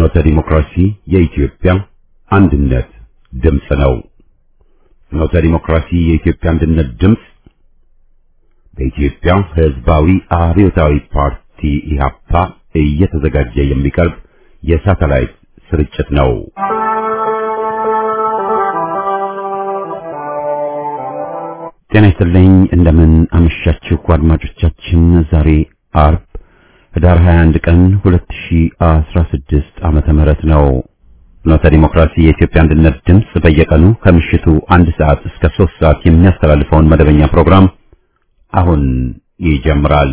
ፍኖተ ዲሞክራሲ የኢትዮጵያ አንድነት ድምፅ ነው። ፍኖተ ዲሞክራሲ የኢትዮጵያ አንድነት ድምፅ በኢትዮጵያ ሕዝባዊ አብዮታዊ ፓርቲ ኢህአፓ እየተዘጋጀ የሚቀርብ የሳተላይት ስርጭት ነው። ጤና ይስጥልኝ። እንደምን አመሻችሁ አድማጮቻችን። ዛሬ አርብ ህዳር 21 ቀን 2016 ዓመተ ምህረት ነው። ፍኖተ ዲሞክራሲ የኢትዮጵያ አንድነት ድምፅ በየቀኑ ከምሽቱ አንድ ሰዓት እስከ 3 ሰዓት የሚያስተላልፈውን መደበኛ ፕሮግራም አሁን ይጀምራል።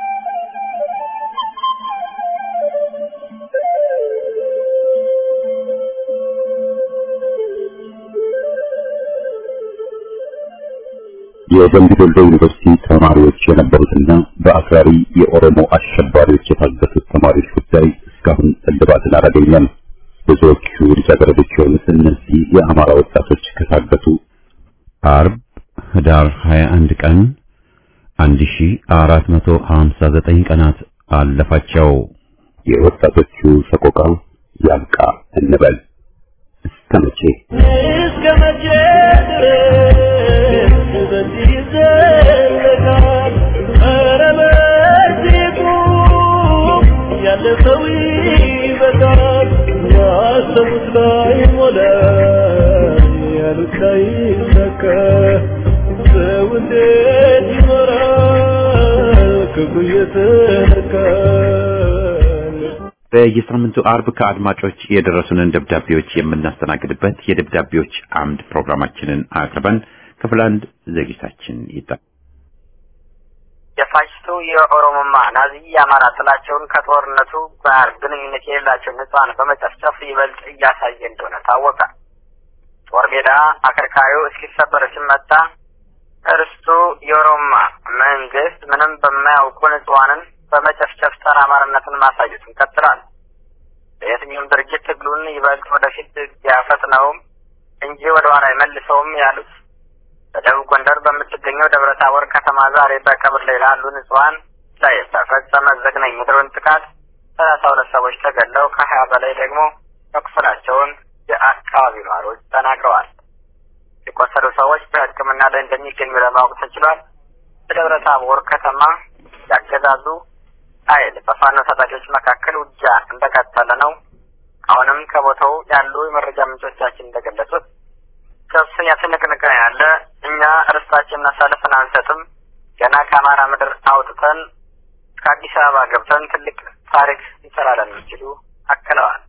የደምቢ ዶሎ ዩኒቨርሲቲ ተማሪዎች የነበሩትና በአክራሪ የኦሮሞ አሸባሪዎች የታገቱት ተማሪዎች ጉዳይ እስካሁን እልባትን አላገኘም። ብዙዎቹ ልጃገረዶች የሆኑት እነዚህ የአማራ ወጣቶች ከታገቱ አርብ ህዳር 21 ቀን 1459 ቀናት አለፋቸው። የወጣቶቹ ሰቆቃ ያብቃ እንበል። እስከ መቼ እስከ መቼ ድረስ በዚህ ይዘለቃል? ኧረ በዚህ ቁም፣ ያለፈው ይበቃል። ያሰቡት ላይ ሞላ፣ ያሉት ላይ ሰከ ሰው እንዴት ይኖራል ክፉ እየተነካል? በየሳምንቱ አርብ ከአድማጮች የደረሱንን ደብዳቤዎች የምናስተናግድበት የደብዳቤዎች አምድ ፕሮግራማችንን አቅርበን ክፍል አንድ ዝግጅታችን ይጠ- የፋሽስቱ የኦሮሞማ ናዚ የአማራ ጥላቸውን ከጦርነቱ ጋር ግንኙነት የሌላቸው ንጹሐን በመጨፍጨፍ ይበልጥ እያሳየ እንደሆነ ታወቀ። ጦር ሜዳ አከርካሪው እስኪሰበር ሲመታ እርስቱ የኦሮሞማ መንግስት ምንም በማያውቁ ንጹሐንን በመጨፍጨፍ ጸረ አማራነትን ማሳየቱን ቀጥሏል። በየትኛውም ድርጅት ትግሉን ይበልጥ ወደፊት ያፈጥነውም እንጂ ወደ ኋላ አይመልሰውም ያሉት በደቡብ ጎንደር በምትገኘው ደብረ ታቦር ከተማ ዛሬ በቀብር ላይ ላሉ ንጹሐን ላይ በፈጸመ ዘግናኝ የድሮን ጥቃት ሰላሳ ሁለት ሰዎች ተገድለው ከሀያ በላይ ደግሞ መቁሰላቸውን የአካባቢው ነዋሪዎች ተናግረዋል። የቆሰሉ ሰዎች በሕክምና ላይ እንደሚገኙ ለማወቅ ተችሏል። በደብረ ታቦር ከተማ ያገዛዙ ኃይል በፋኖ ታጣቂዎች መካከል ውጊያ እንደቀጠለ ነው። አሁንም ከቦታው ያሉ የመረጃ ምንጮቻችን እንደገለጹት ከፍተኛ ትንቅንቅ ነው ያለ። እኛ ርስታችንን አሳልፈን አንሰጥም። ገና ከአማራ ምድር አውጥተን ከአዲስ አበባ ገብተን ትልቅ ታሪክ እንሰራለን ሲሉ አክለዋል።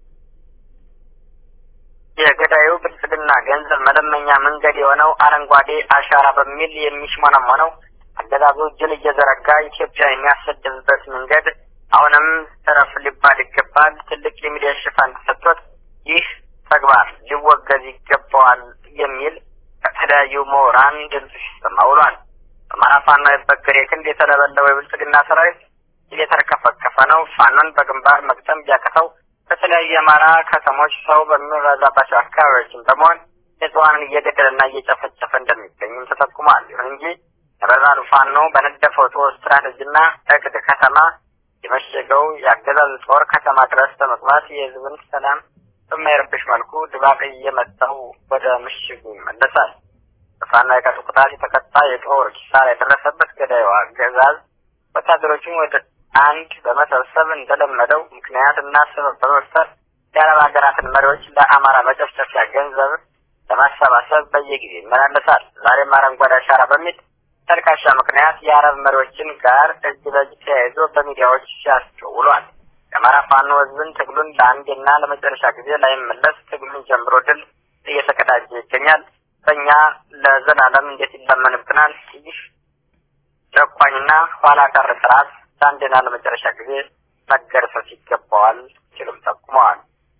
የገዳዩ ብልጽግና ገንዘብ መለመኛ መንገድ የሆነው አረንጓዴ አሻራ በሚል የሚሽሞነሞነው አገዛዙ እጅን እየዘረጋ ኢትዮጵያ የሚያሰድብበት መንገድ አሁንም እረፍ ሊባል ይገባል። ትልቅ የሚዲያ ሽፋን ተሰጥቶት ይህ ተግባር ሊወገዝ ይገባዋል የሚል ከተለያዩ ምሁራን ድምፅ ሲሰማ ውሏል። በአማራ ፋኖ የበገሬ ክንድ የተለበለበው የብልጽግና ሰራዊት እየተርከፈከፈ ነው። ፋኖን በግንባር መግጠም ቢያቅተው በተለያዩ የአማራ ከተሞች ሰው በሚበዛባቸው አካባቢዎችን በመሆን ንጹሐንን እየገደለና እየጨፈጨፈ እንደሚገኝም ተጠቁሟል። ይሁን እንጂ ነበልባሉ ፋኖ በነደፈው ጦር ስትራቴጂና እቅድ ከተማ የመሸገው የአገዛዙ ጦር ከተማ ድረስ በመግባት የህዝብን ሰላም በማይረብሽ መልኩ ድባቅ እየመታው ወደ ምሽጉ ይመለሳል። በፋኖ የቀጡ ቅጣት የተቀጣ የጦር ኪሳራ የደረሰበት ገዳዩ አገዛዝ ወታደሮችን ወደ አንድ በመሰብሰብ እንደለመደው ምክንያት እና ሰበብ በመፍጠር የአረብ ሀገራትን መሪዎች ለአማራ መጨፍጨፊያ ገንዘብ ለማሰባሰብ በየጊዜ ይመላለሳል። ዛሬም አረንጓዴ አሻራ በሚል ተልካሻ ምክንያት የአረብ መሪዎችን ጋር እጅ በእጅ ተያይዞ በሚዲያዎች ሲያስቸው ውሏል። የአማራ ፋኖ ህዝብን ትግሉን ለአንዴና ለመጨረሻ ጊዜ ላይመለስ ትግሉን ጀምሮ ድል እየተቀዳጀ ይገኛል። በእኛ ለዘላለም እንዴት ይለመንብናል? ይህ ጨቋኝና ኋላ ቀር ስርዓት ለአንዴና ለመጨረሻ ጊዜ መገርሰስ ይገባዋል ሲሉም ጠቁመዋል።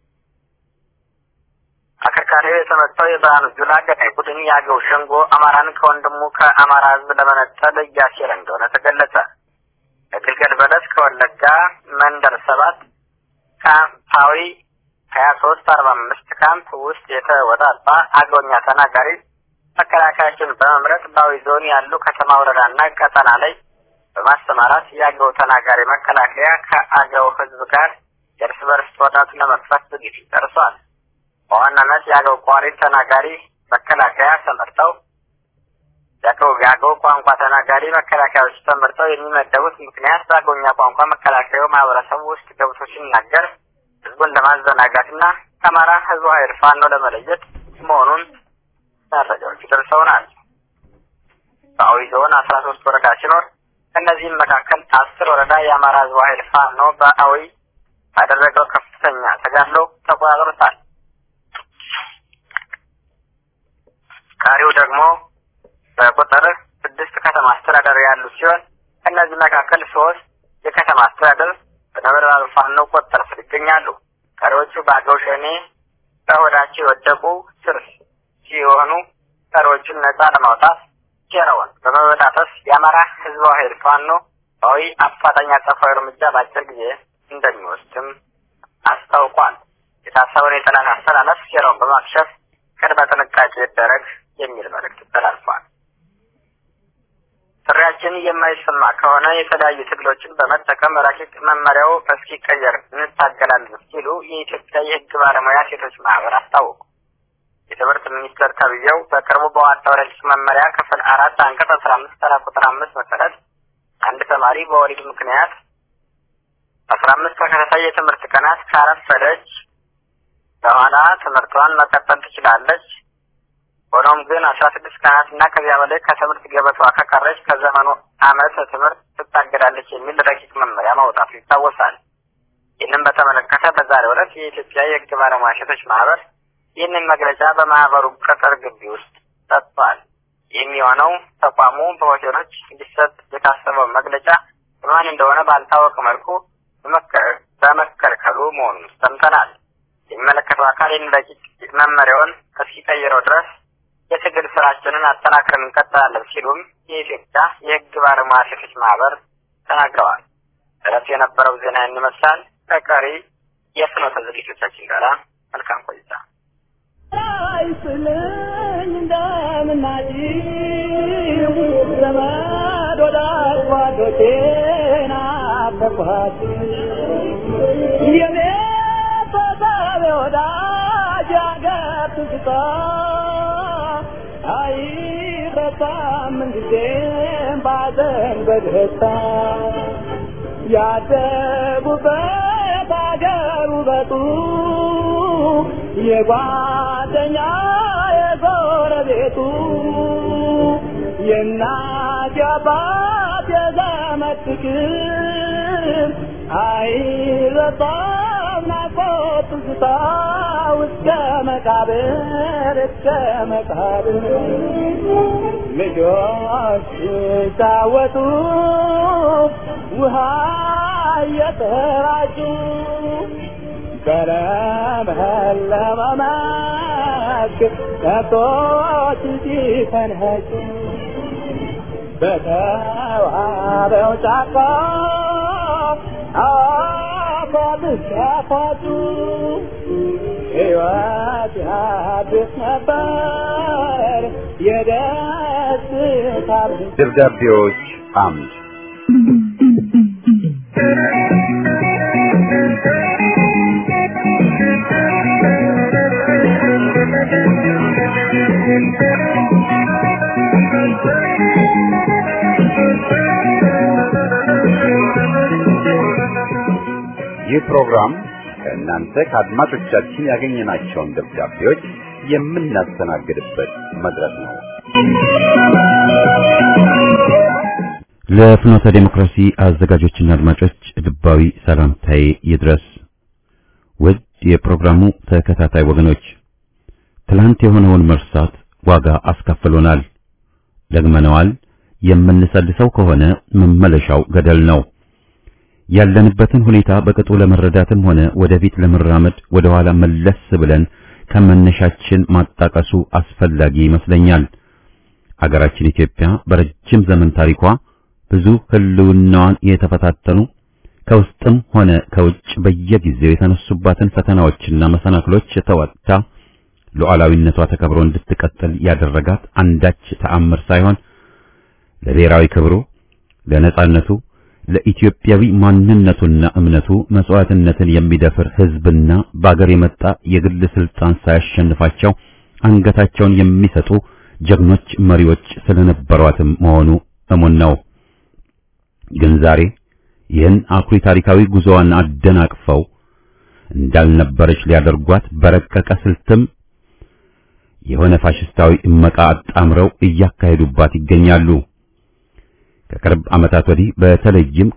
አከርካሪው የተመታው የብርሃኑ ጁላ ገዳይ ቡድን የአገው ሸንጎ አማራን ከወንድሙ ከአማራ ህዝብ ለመነጠል እያሴረ እንደሆነ ተገለጸ። ከግልገል በለስ ከወለጋ መንደር ሰባት ካምፓዊ ሀያ ሶስት አርባ አምስት ካምፕ ውስጥ የተወጣጣ አገውኛ ተናጋሪ መከላከያችን በመምረጥ በአዊ ዞን ያሉ ከተማ ወረዳና ቀጠና ላይ በማሰማራት የአገው ተናጋሪ መከላከያ ከአገው ህዝብ ጋር የእርስ በርስ ጦርነቱን ለመክፈት ዝግጅት ደርሷል። በዋናነት የአገው ቋሪት ተናጋሪ መከላከያ ተመርጠው የአገው የአገው ቋንቋ ተናጋሪ መከላከያዎች ተመርጠው የሚመደቡት ምክንያት በአገውኛ ቋንቋ መከላከያው ማህበረሰቡ ውስጥ ገብቶ ሲናገር ህዝቡን ለማዘናጋትና ከአማራ ህዝብ ኃይል ፋኖ ለመለየት መሆኑን መረጃዎች ደርሰውናል። በአዊ ዞን አስራ ሶስት ወረዳ ሲኖር ከእነዚህም መካከል አስር ወረዳ የአማራ ህዝብ ኃይል ፋኖ በአዊ ባደረገው ከፍተኛ ተጋድሎ ተቆጣጥሮታል። ቀሪው ደግሞ በቁጥር ስድስት ከተማ አስተዳደር ያሉ ሲሆን ከእነዚህ መካከል ሶስት የከተማ አስተዳደር በነበልባሉ ፋኖ ቁጥጥር ስር ይገኛሉ። ቀሪዎቹ በአገው ሸኔ በሆዳቸው የወደቁ ስር ሲሆኑ ቀሪዎቹን ነጻ ለማውጣት ሴራውን በመበጣጠስ የአማራ ህዝባዊ ኃይል ፋኖ ዊ አፋጣኝ አጸፋዊ እርምጃ በአጭር ጊዜ እንደሚወስድም አስታውቋል። የታሰበውን የጠላት አስተላለፍ ሴራውን በማክሸፍ ቅድመ ጥንቃቄ ይደረግ የሚል መልእክት ተላልፏል። ጥሪያችን የማይሰማ ከሆነ የተለያዩ ትግሎችን በመጠቀም ረቂቅ መመሪያው እስኪቀየር እንታገላለን ሲሉ የኢትዮጵያ የህግ ባለሙያ ሴቶች ማህበር አስታወቁ። የትምህርት ሚኒስቴር ተብዬው በቅርቡ በዋጣው ረቂቅ መመሪያ ክፍል አራት አንቀጽ አስራ አምስት ተራ ቁጥር አምስት መሰረት አንድ ተማሪ በወሊድ ምክንያት አስራ አምስት ተከታታይ የትምህርት ቀናት ካረፈደች በኋላ ትምህርቷን መቀጠል ትችላለች። ሆኖም ግን አስራ ስድስት ቀናት እና ከዚያ በላይ ከትምህርት ገበቷ ከቀረች ከዘመኑ ዓመት ትምህርት ትታገዳለች የሚል ረቂቅ መመሪያ ማውጣቱ ይታወሳል። ይህንን በተመለከተ በዛሬው ዕለት የኢትዮጵያ የህግ ባለሙያ ሴቶች ማህበር ይህንን መግለጫ በማህበሩ ቅጥር ግቢ ውስጥ ሰጥቷል። የሚሆነው ተቋሙ በሆቴሎች እንዲሰጥ የታሰበው መግለጫ በማን እንደሆነ ባልታወቀ መልኩ በመከልከሉ መሆኑን ሰምተናል። የሚመለከተው አካል ይህን ረቂቅ መመሪያውን እስኪቀይረው ድረስ የትግል ስራችንን አጠናክረን እንቀጥላለን ሲሉም የኢትዮጵያ የህግ ባለሙያ ሴቶች ማህበር ተናግረዋል። እረፍት የነበረው ዜና ይመስላል። ከቀሪ የፍኖተ ዝግጅቶቻችን ጋር መልካም ቆይታ። አይስልኝ እንደምናጭው ዘመድ ወዳጅ ጓዶቼን አፈኳት የቤተሰብ ወዳጅ አገር ትዝታ አይረሳም ምንጊዜም ባዘን በደስታ ያደጉበት አገር ውበቱ የጓደኛ የጎረቤቱ የእናት የአባት የዘመድ ፍቅር አይረሳም ናፍቆት ትዝታ እስከ መቃብር እስከ መቃብር ልጆች ሲጫወቱ ውሃ እየተራጩ በለመለመ መስክ ከብቶች ሲፈንጩ በተዋበው ጫካ አፏብስ ያፏጩ ሕይወት ያድስ ነበር የደስታ ደብዳቤዎች አምድ ይህ ፕሮግራም ከእናንተ ከአድማጮቻችን ያገኘናቸውን ደብዳቤዎች የምናስተናግድበት መድረክ ነው። ለፍኖተ ዴሞክራሲ አዘጋጆችና አድማጮች ልባዊ ሰላምታዬ ይድረስ። ውድ የፕሮግራሙ ተከታታይ ወገኖች፣ ትላንት የሆነውን መርሳት ዋጋ አስከፍሎናል። ደግመነዋል። የምንሰልሰው ከሆነ መመለሻው ገደል ነው። ያለንበትን ሁኔታ በቅጡ ለመረዳትም ሆነ ወደፊት ለመራመድ ወደ ኋላ መለስ ብለን ከመነሻችን ማጣቀሱ አስፈላጊ ይመስለኛል። አገራችን ኢትዮጵያ በረጅም ዘመን ታሪኳ ብዙ ሕልውናዋን የተፈታተኑ ከውስጥም ሆነ ከውጭ በየጊዜው የተነሱባትን ፈተናዎችና መሰናክሎች ተወጥታ ሉዓላዊነቷ ተከብሮ እንድትቀጥል ያደረጋት አንዳች ተአምር ሳይሆን ለብሔራዊ ክብሩ፣ ለነጻነቱ፣ ለኢትዮጵያዊ ማንነቱና እምነቱ መስዋዕትነትን የሚደፍር ሕዝብና በአገር የመጣ የግል ስልጣን ሳያሸንፋቸው አንገታቸውን የሚሰጡ ጀግኖች መሪዎች ስለነበሯትም መሆኑ እሙን ነው። ግን ዛሬ ይህን አኩሪ ታሪካዊ ጉዞዋን አደናቅፈው እንዳልነበረች ሊያደርጓት በረቀቀ ስልትም የሆነ ፋሽስታዊ እመቃ አጣምረው እያካሄዱባት ይገኛሉ። ከቅርብ ዓመታት ወዲህ በተለይም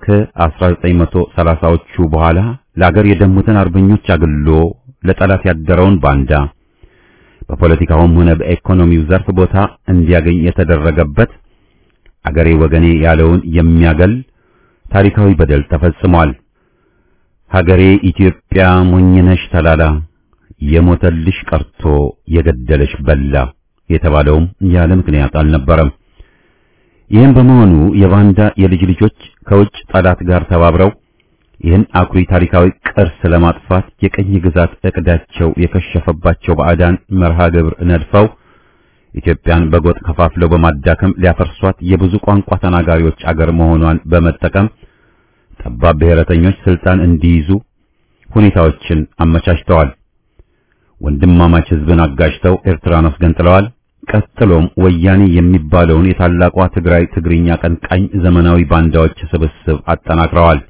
ከ1930ዎቹ በኋላ ለአገር የደሙትን አርበኞች አግሎ ለጠላት ያደረውን ባንዳ በፖለቲካውም ሆነ በኢኮኖሚው ዘርፍ ቦታ እንዲያገኝ የተደረገበት አገሬ ወገኔ ያለውን የሚያገል ታሪካዊ በደል ተፈጽሟል። ሀገሬ ኢትዮጵያ ሞኝነሽ ተላላ የሞተልሽ ቀርቶ የገደለሽ በላ የተባለውም ያለ ምክንያት አልነበረም። ይህም በመሆኑ የባንዳ የልጅ ልጆች ከውጭ ጠላት ጋር ተባብረው ይህን አኩሪ ታሪካዊ ቅርስ ለማጥፋት የቀኝ ግዛት እቅዳቸው የከሸፈባቸው ባዕዳን መርሃ ግብር ነድፈው ኢትዮጵያን በጎጥ ከፋፍለው በማዳከም ሊያፈርሷት የብዙ ቋንቋ ተናጋሪዎች አገር መሆኗን በመጠቀም ጠባብ ብሔረተኞች ስልጣን እንዲይዙ ሁኔታዎችን አመቻችተዋል። ወንድማማች ሕዝብን አጋጅተው ኤርትራን አስገንጥለዋል። ቀጥሎም ወያኔ የሚባለውን የታላቋ ትግራይ ትግርኛ ቀንቃኝ ዘመናዊ ባንዳዎች ስብስብ አጠናክረዋል።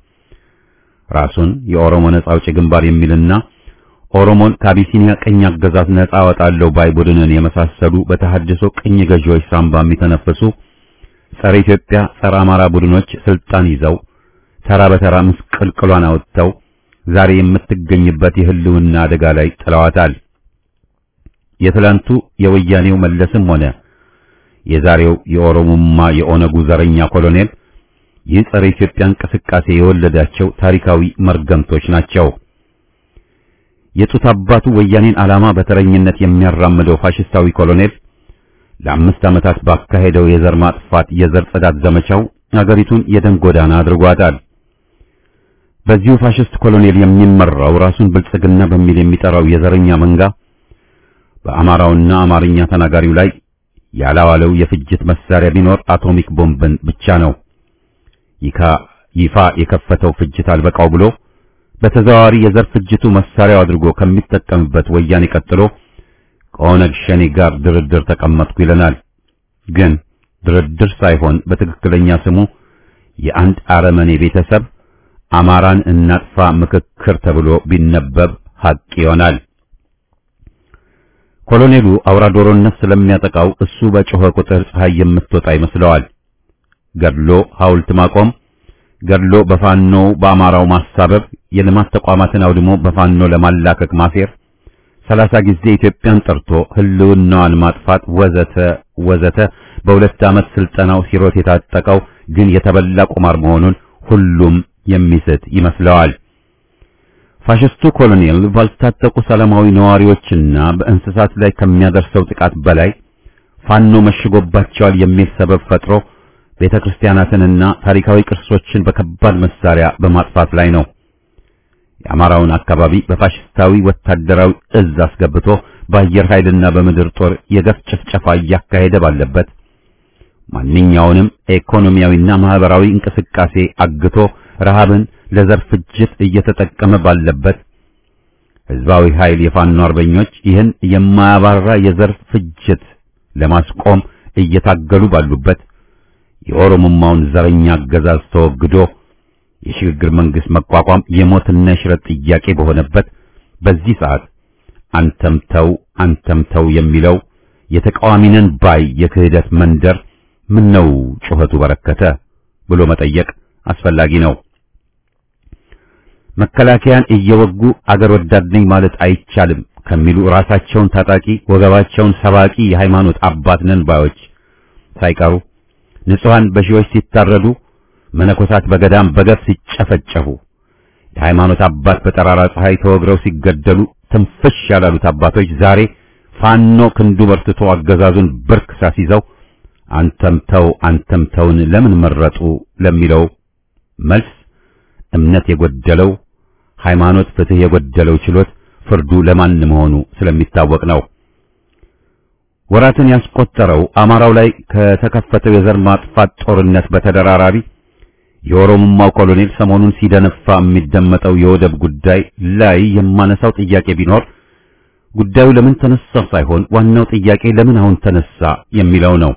ራሱን የኦሮሞ ነጻ አውጪ ግንባር የሚልና ኦሮሞን ከአቢሲኒያ ቅኝ አገዛዝ ነጻ አወጣለሁ ባይ ቡድንን የመሳሰሉ በተሐድሶ ቅኝ ገዢዎች ሳንባ የሚተነፍሱ ጸረ ኢትዮጵያ፣ ጸረ አማራ ቡድኖች ስልጣን ይዘው ተራ በተራ ምስቅልቅሏን አወጥተው ዛሬ የምትገኝበት የህልውና አደጋ ላይ ጥለዋታል። የትላንቱ የወያኔው መለስም ሆነ የዛሬው የኦሮሞማ የኦነጉ ዘረኛ ኮሎኔል ይህ ጸረ ኢትዮጵያ እንቅስቃሴ የወለዳቸው ታሪካዊ መርገምቶች ናቸው። የጡት አባቱ ወያኔን ዓላማ በተረኝነት የሚያራምደው ፋሽስታዊ ኮሎኔል ለአምስት ዓመታት ባካሄደው የዘር ማጥፋት የዘር ጽዳት ዘመቻው አገሪቱን የደም ጎዳና አድርጓታል። በዚሁ ፋሽስት ኮሎኔል የሚመራው ራሱን ብልጽግና በሚል የሚጠራው የዘረኛ መንጋ በአማራውና አማርኛ ተናጋሪው ላይ ያላዋለው የፍጅት መሳሪያ ቢኖር አቶሚክ ቦምብን ብቻ ነው። ይካ ይፋ የከፈተው ፍጅት አልበቃው ብሎ በተዘዋዋሪ የዘር ፍጅቱ መሳሪያው አድርጎ ከሚጠቀምበት ወያኔ ቀጥሎ ከኦነግ ሸኔ ጋር ድርድር ተቀመጥኩ ይለናል። ግን ድርድር ሳይሆን በትክክለኛ ስሙ የአንድ አረመኔ ቤተሰብ አማራን እናጥፋ ምክክር ተብሎ ቢነበብ ሐቅ ይሆናል። ኮሎኔሉ አውራ ዶሮነት ስለሚያጠቃው እሱ በጮኸ ቁጥር ፀሐይ የምትወጣ ይመስለዋል። ገድሎ ሐውልት ማቆም፣ ገድሎ በፋኖ በአማራው ማሳበብ፣ የልማት ተቋማትን አውድሞ በፋኖ ለማላከክ ማሴር፣ ሰላሳ ጊዜ ኢትዮጵያን ጠርቶ ህልውናዋን ማጥፋት ወዘተ ወዘተ በሁለት ዓመት ስልጠናው ሲሮት የታጠቀው ግን የተበላ ቁማር መሆኑን ሁሉም የሚስት ይመስለዋል። ፋሽስቱ ኮሎኔል ባልታጠቁ ሰላማዊ ነዋሪዎችና በእንስሳት ላይ ከሚያደርሰው ጥቃት በላይ ፋኖ መሽጎባቸዋል የሚል ሰበብ ፈጥሮ ቤተ ክርስቲያናትንና ታሪካዊ ቅርሶችን በከባድ መሳሪያ በማጥፋት ላይ ነው። የአማራውን አካባቢ በፋሽስታዊ ወታደራዊ እዝ አስገብቶ በአየር ኃይልና በምድር ጦር የገፍ ጭፍጨፋ እያካሄደ ባለበት ማንኛውንም ኢኮኖሚያዊና ማህበራዊ እንቅስቃሴ አግቶ ረሃብን ለዘር ፍጅት እየተጠቀመ ባለበት ህዝባዊ ኃይል የፋኖ አርበኞች ይህን የማያባራ የዘር ፍጅት ለማስቆም እየታገሉ ባሉበት የኦሮሞማውን ዘረኛ አገዛዝ ተወግዶ የሽግግር መንግስት መቋቋም የሞትና የሽረት ጥያቄ በሆነበት በዚህ ሰዓት አንተም ተው አንተም ተው የሚለው የተቃዋሚነን ባይ የክህደት መንደር ምን ነው ጩኸቱ በረከተ ብሎ መጠየቅ አስፈላጊ ነው። መከላከያን እየወጉ አገር ወዳድ ነኝ ማለት አይቻልም ከሚሉ ራሳቸውን ታጣቂ ወገባቸውን ሰባቂ የሃይማኖት አባት ነን ባዮች ሳይቀሩ ንጹሃን በሺዎች ሲታረዱ መነኮሳት በገዳም በገፍ ሲጨፈጨፉ የሃይማኖት አባት በጠራራ ፀሐይ ተወግረው ሲገደሉ ትንፍሽ ያላሉት አባቶች ዛሬ ፋኖ ክንዱ በርትቶ አገዛዙን ብርክ ሳሲዘው አንተም ተው አንተም ተውን ለምን መረጡ ለሚለው መልስ እምነት የጎደለው ሃይማኖት ፍትህ የጎደለው ችሎት ፍርዱ ለማን መሆኑ ስለሚታወቅ ነው። ወራትን ያስቆጠረው አማራው ላይ ከተከፈተው የዘር ማጥፋት ጦርነት በተደራራቢ የኦሮሞማው ኮሎኔል ሰሞኑን ሲደነፋ የሚደመጠው የወደብ ጉዳይ ላይ የማነሳው ጥያቄ ቢኖር ጉዳዩ ለምን ተነሳ ሳይሆን ዋናው ጥያቄ ለምን አሁን ተነሳ የሚለው ነው።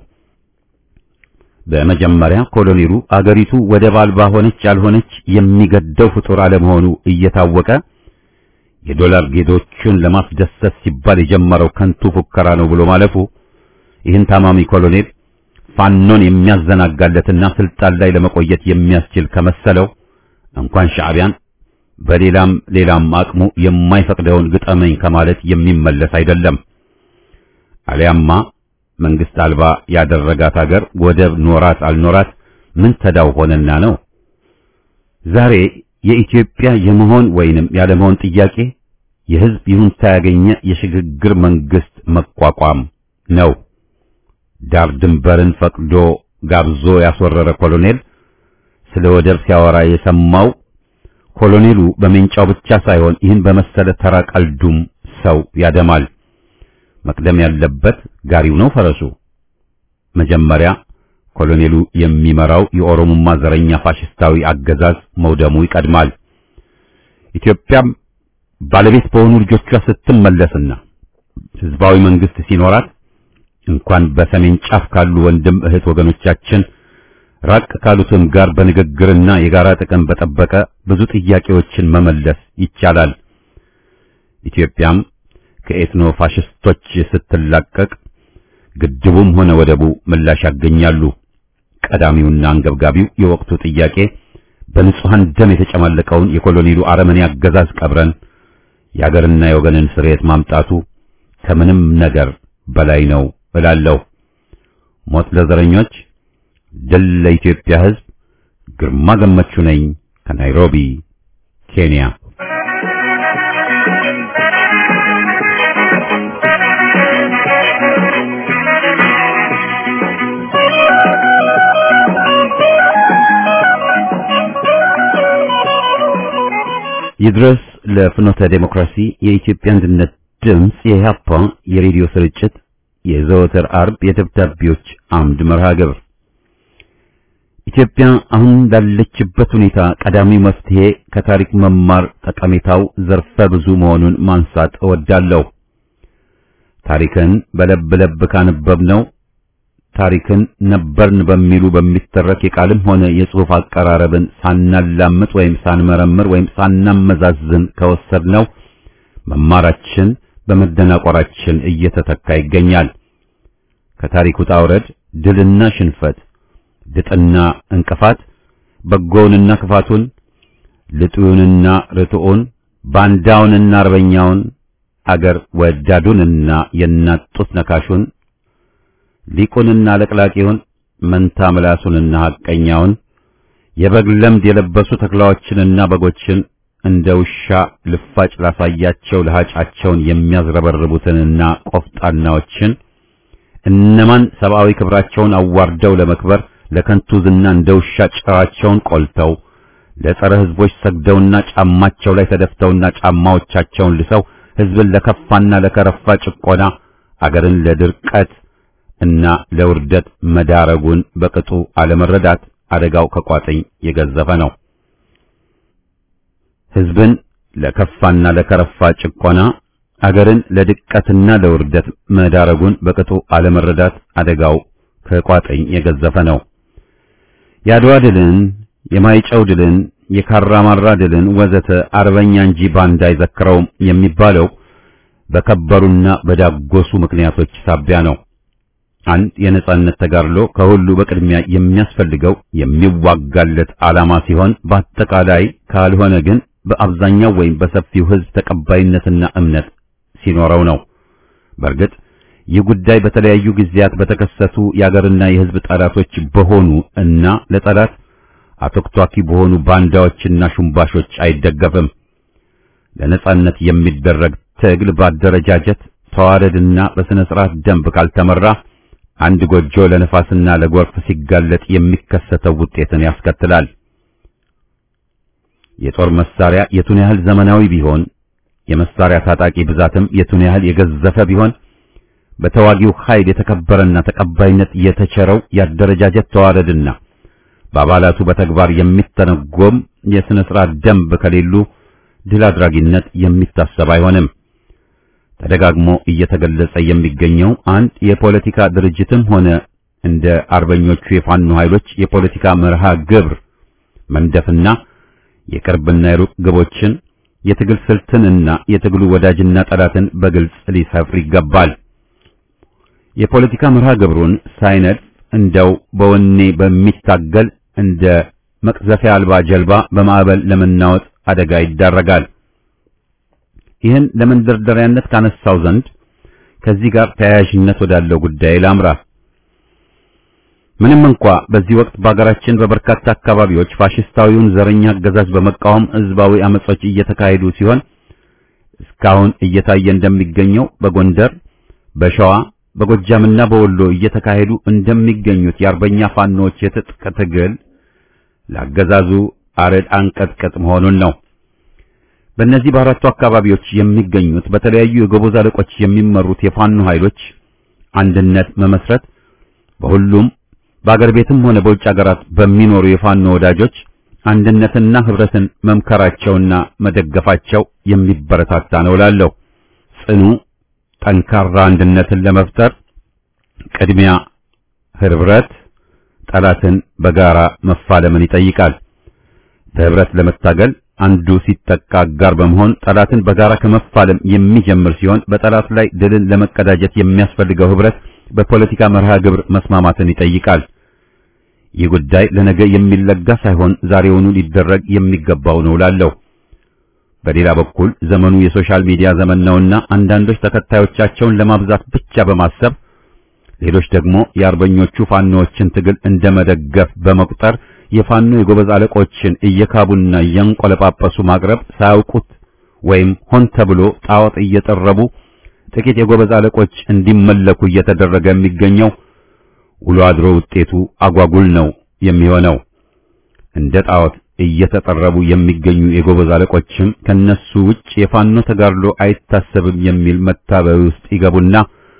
በመጀመሪያ ኮሎኔሉ አገሪቱ ወደብ አልባ ሆነች ያልሆነች የሚገደው ፍጡር አለመሆኑ እየታወቀ የዶላር ጌቶቹን ለማስደሰት ሲባል የጀመረው ከንቱ ፉከራ ነው ብሎ ማለፉ ይህን ታማሚ ኮሎኔል ፋኖን የሚያዘናጋለትና ስልጣን ላይ ለመቆየት የሚያስችል ከመሰለው እንኳን ሻዕቢያን በሌላም ሌላም አቅሙ የማይፈቅደውን ግጠመኝ ከማለት የሚመለስ አይደለም። አሊያማ መንግስት አልባ ያደረጋት አገር ወደብ ኖራት አልኖራት ምን ተዳው ሆነና ነው? ዛሬ የኢትዮጵያ የመሆን ወይንም ያለመሆን ጥያቄ የህዝብ ይሁንታ ያገኘ የሽግግር መንግስት መቋቋም ነው። ዳር ድንበርን ፈቅዶ ጋብዞ ያስወረረ ኮሎኔል ስለ ወደብ ሲያወራ የሰማው ኮሎኔሉ በሜንጫው ብቻ ሳይሆን ይህን በመሰለ ተራ ቀልዱም ሰው ያደማል። መቅደም ያለበት ጋሪው ነው ፈረሱ። መጀመሪያ ኮሎኔሉ የሚመራው የኦሮሞማ ዘረኛ ፋሽስታዊ አገዛዝ መውደሙ ይቀድማል። ኢትዮጵያም ባለቤት በሆኑ ልጆቿ ስትመለስና ህዝባዊ መንግስት ሲኖራት እንኳን በሰሜን ጫፍ ካሉ ወንድም እህት ወገኖቻችን ራቅ ካሉትም ጋር በንግግርና የጋራ ጥቅም በጠበቀ ብዙ ጥያቄዎችን መመለስ ይቻላል። ኢትዮጵያም ከኤትኖ ፋሽስቶች ስትላቀቅ ግድቡም ሆነ ወደቡ ምላሽ ያገኛሉ። ቀዳሚውና አንገብጋቢው የወቅቱ ጥያቄ በንጹሐን ደም የተጨማለቀውን የኮሎኔሉ አረመኔ አገዛዝ ቀብረን የአገርና የወገንን ስርየት ማምጣቱ ከምንም ነገር በላይ ነው እላለሁ። ሞት ለዘረኞች፣ ድል ለኢትዮጵያ ሕዝብ። ግርማ ገመቹ ነኝ ከናይሮቢ ኬንያ። ይድረስ ለፍኖተ ዴሞክራሲ የኢትዮጵያ አንድነት ድምፅ የኢህአፓ የሬዲዮ ስርጭት የዘወትር አርብ የደብዳቤዎች አምድ መርሃ ግብር ኢትዮጵያ አሁን ላለችበት ሁኔታ ቀዳሚው መፍትሄ ከታሪክ መማር ጠቀሜታው ዘርፈ ብዙ መሆኑን ማንሳት እወዳለሁ። ታሪክን በለብ ለብ ካነበብነው ታሪክን ነበርን በሚሉ በሚተረክ የቃልም ሆነ የጽሑፍ አቀራረብን ሳናላምጥ ወይም ሳንመረምር ወይም ሳናመዛዝን ከወሰድነው መማራችን በመደናቆራችን እየተተካ ይገኛል። ከታሪክ ውጣ ውረድ ድልና ሽንፈት፣ ድጥና እንቅፋት፣ በጎውንና ክፋቱን፣ ልጡንና ርቱዑን፣ ባንዳውንና አርበኛውን፣ አገር ወዳዱንና የእናት ጡት ነካሹን፣ ሊቁንና ለቅላቂውን፣ መንታ ምላሱንና ሐቀኛውን፣ የበግ ለምድ የለበሱ ተኩላዎችንና በጎችን እንደ ውሻ ልፋጭ ላሳያቸው ለሃጫቸውን የሚያዝረበርቡትንና ቆፍጣናዎችን እነማን ሰብአዊ ክብራቸውን አዋርደው ለመክበር ለከንቱ ዝና እንደ ውሻ ጭራቸውን ቆልተው ለጸረ ሕዝቦች ሰግደውና ጫማቸው ላይ ተደፍተውና ጫማዎቻቸውን ልሰው ሕዝብን ለከፋና ለከረፋ ጭቆና አገርን ለድርቀት እና ለውርደት መዳረጉን በቅጡ አለመረዳት አደጋው ከቋጥኝ የገዘፈ ነው። ሕዝብን ለከፋና ለከረፋ ጭቆና አገርን ለድቀትና ለውርደት መዳረጉን በቅጡ አለመረዳት አደጋው ከቋጥኝ የገዘፈ ነው። የአድዋ ድልን፣ የማይጨው ድልን፣ የካራማራ ድልን ወዘተ አርበኛ እንጂ ባንዳ አይዘክረውም የሚባለው በከበሩና በዳጎሱ ምክንያቶች ሳቢያ ነው። አንድ የነጻነት ተጋድሎ ከሁሉ በቅድሚያ የሚያስፈልገው የሚዋጋለት ዓላማ ሲሆን በአጠቃላይ ካልሆነ ግን በአብዛኛው ወይም በሰፊው ሕዝብ ተቀባይነትና እምነት ሲኖረው ነው። በእርግጥ ይህ ጉዳይ በተለያዩ ጊዜያት በተከሰቱ የአገርና የሕዝብ ጠላቶች በሆኑ እና ለጠላት አተክቷኪ በሆኑ ባንዳዎችና ሹምባሾች አይደገፍም። ለነጻነት የሚደረግ ትግል በአደረጃጀት ተዋረድና በሥነ ሥርዓት ደንብ ካልተመራ አንድ ጎጆ ለነፋስና ለጎርፍ ሲጋለጥ የሚከሰተው ውጤትን ያስከትላል። የጦር መሳሪያ የቱን ያህል ዘመናዊ ቢሆን የመሳሪያ ታጣቂ ብዛትም የቱን ያህል የገዘፈ ቢሆን በተዋጊው ኃይል የተከበረና ተቀባይነት የተቸረው ያደረጃጀት ተዋረድና በአባላቱ በተግባር የሚተነጎም የሥነ ሥርዓት ደንብ ከሌሉ ድል አድራጊነት የሚታሰብ አይሆንም። ተደጋግሞ እየተገለጸ የሚገኘው አንድ የፖለቲካ ድርጅትም ሆነ እንደ አርበኞቹ የፋኖ ኃይሎች የፖለቲካ መርሃ ግብር መንደፍና የቅርብና የሩቅ ግቦችን የትግል ስልትንና የትግሉ ወዳጅና ጠላትን በግልጽ ሊሰፍር ይገባል። የፖለቲካ መርሃ ግብሩን ሳይነድፍ እንደው በወኔ በሚታገል እንደ መቅዘፊያ አልባ ጀልባ በማዕበል ለመናወጥ አደጋ ይዳረጋል። ይህን ለመንደርደሪያነት ካነሳው ዘንድ ከዚህ ጋር ተያያዥነት ወዳለው ጉዳይ ላምራ። ምንም እንኳ በዚህ ወቅት በአገራችን በበርካታ አካባቢዎች ፋሽስታዊውን ዘረኛ አገዛዝ በመቃወም ህዝባዊ አመጾች እየተካሄዱ ሲሆን እስካሁን እየታየ እንደሚገኘው በጎንደር፣ በሸዋ፣ በጎጃምና በወሎ እየተካሄዱ እንደሚገኙት የአርበኛ ፋኖዎች የትጥቅ ትግል ለአገዛዙ አረድ አንቀጥቅጥ መሆኑን ነው። በእነዚህ በአራቱ አካባቢዎች የሚገኙት በተለያዩ የጎበዝ አለቆች የሚመሩት የፋኖ ኃይሎች አንድነት መመስረት በሁሉም በአገር ቤትም ሆነ በውጭ ሀገራት በሚኖሩ የፋኖ ወዳጆች አንድነትና ህብረትን መምከራቸውና መደገፋቸው የሚበረታታ ነው እላለሁ። ጽኑ ጠንካራ አንድነትን ለመፍጠር ቅድሚያ ህብረት ጠላትን በጋራ መፋለምን ይጠይቃል። በህብረት ለመታገል አንዱ ሲጠቃ አጋር በመሆን ጠላትን በጋራ ከመፋለም የሚጀምር ሲሆን በጠላት ላይ ድልን ለመቀዳጀት የሚያስፈልገው ህብረት በፖለቲካ መርሃ ግብር መስማማትን ይጠይቃል። ይህ ጉዳይ ለነገ የሚለጋ ሳይሆን ዛሬውኑ ሊደረግ የሚገባው ነው እላለሁ። በሌላ በኩል ዘመኑ የሶሻል ሚዲያ ዘመን ነውና አንዳንዶች ተከታዮቻቸውን ለማብዛት ብቻ በማሰብ ሌሎች ደግሞ የአርበኞቹ ፋኖዎችን ትግል እንደመደገፍ በመቁጠር የፋኖ የጎበዝ አለቆችን እየካቡና እያንቆለጳጰሱ ማቅረብ ሳያውቁት ወይም ሆን ተብሎ ጣዖት እየጠረቡ ጥቂት የጎበዝ አለቆች እንዲመለኩ እየተደረገ የሚገኘው ውሎ አድሮ ውጤቱ አጓጉል ነው የሚሆነው። እንደ ጣዖት እየተጠረቡ የሚገኙ የጎበዝ አለቆችም ከነሱ ውጭ የፋኖ ተጋድሎ አይታሰብም የሚል መታበይ ውስጥ ይገቡና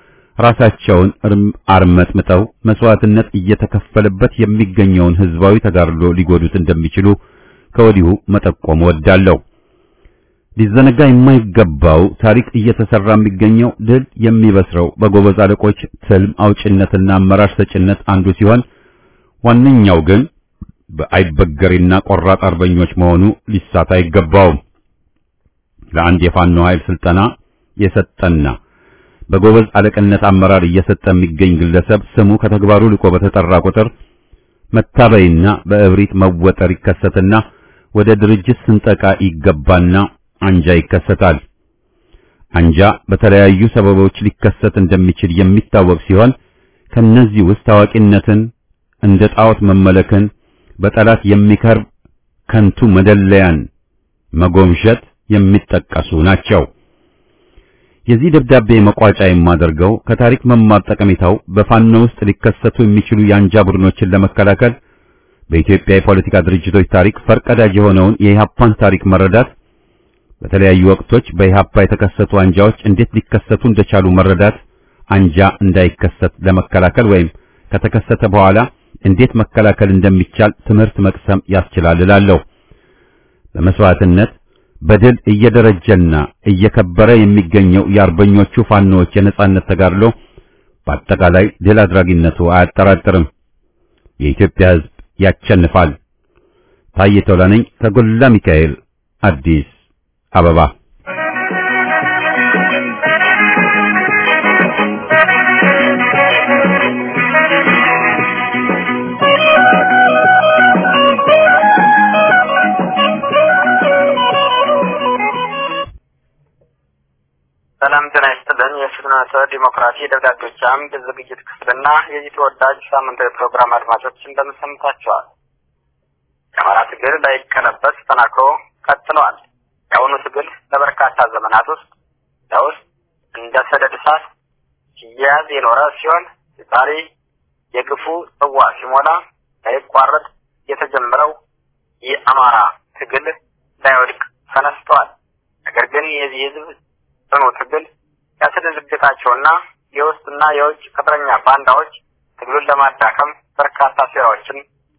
ራሳቸውን አርመጥምጠው መስዋዕትነት እየተከፈለበት የሚገኘውን ህዝባዊ ተጋድሎ ሊጎዱት እንደሚችሉ ከወዲሁ መጠቆም ወዳለሁ። ሊዘነጋ የማይገባው ታሪክ እየተሰራ የሚገኘው ድል የሚበስረው በጎበዝ አለቆች ትልም አውጭነትና አመራር ሰጭነት አንዱ ሲሆን ዋነኛው ግን በአይበገሬና ቆራጥ አርበኞች መሆኑ ሊሳት አይገባውም። ለአንድ የፋኖ ኃይል ስልጠና የሰጠና በጎበዝ አለቅነት አመራር እየሰጠ የሚገኝ ግለሰብ ስሙ ከተግባሩ ልቆ በተጠራ ቁጥር መታበይና በእብሪት መወጠር ይከሰትና ወደ ድርጅት ስንጠቃ ይገባና አንጃ ይከሰታል። አንጃ በተለያዩ ሰበቦች ሊከሰት እንደሚችል የሚታወቅ ሲሆን ከነዚህ ውስጥ ታዋቂነትን፣ እንደ ጣዖት መመለክን፣ በጠላት የሚከርብ ከንቱ መደለያን መጎምሸት የሚጠቀሱ ናቸው። የዚህ ደብዳቤ መቋጫ የማደርገው ከታሪክ መማር ጠቀሜታው በፋኖ ውስጥ ሊከሰቱ የሚችሉ የአንጃ ቡድኖችን ለመከላከል በኢትዮጵያ የፖለቲካ ድርጅቶች ታሪክ ፈርቀዳጅ የሆነውን የኢህአፓን ታሪክ መረዳት፣ በተለያዩ ወቅቶች በኢህአፓ የተከሰቱ አንጃዎች እንዴት ሊከሰቱ እንደቻሉ መረዳት፣ አንጃ እንዳይከሰት ለመከላከል ወይም ከተከሰተ በኋላ እንዴት መከላከል እንደሚቻል ትምህርት መቅሰም ያስችላል እላለሁ። በመስዋዕትነት በድል እየደረጀና እየከበረ የሚገኘው የአርበኞቹ ፋኖዎች የነጻነት ተጋድሎ በአጠቃላይ ድል አድራጊነቱ አያጠራጥርም። የኢትዮጵያ ሕዝብ ያቸንፋል። ታዬ ቶላ ነኝ ከጎላ ሚካኤል አዲስ አበባ። ሰላም ጤና ይስጥልን። የፍትሐ ዲሞክራሲ ደብዳቤዎች አምድ ዝግጅት ክፍልና የዚህ ተወዳጅ ሳምንታዊ ፕሮግራም አድማጮች እንደምን ሰምታችኋል? የአማራ ትግል ላይቀለበስ ተጠናክሮ ቀጥለዋል። የአሁኑ ትግል ለበርካታ ዘመናት ውስጥ ለውስጥ እንደ ሰደድ እሳት ሲያያዝ የኖረ ሲሆን ዛሬ የግፉ ጽዋ ሲሞላ ሳይቋረጥ የተጀመረው የአማራ ትግል ላይወድቅ ተነስተዋል። ነገር ግን የዚህ ህዝብ ጽኑ ትግል ያስደነግጣቸውና የውስጥና የውጭ ቅጥረኛ ባንዳዎች ትግሉን ለማዳከም በርካታ ሴራዎችን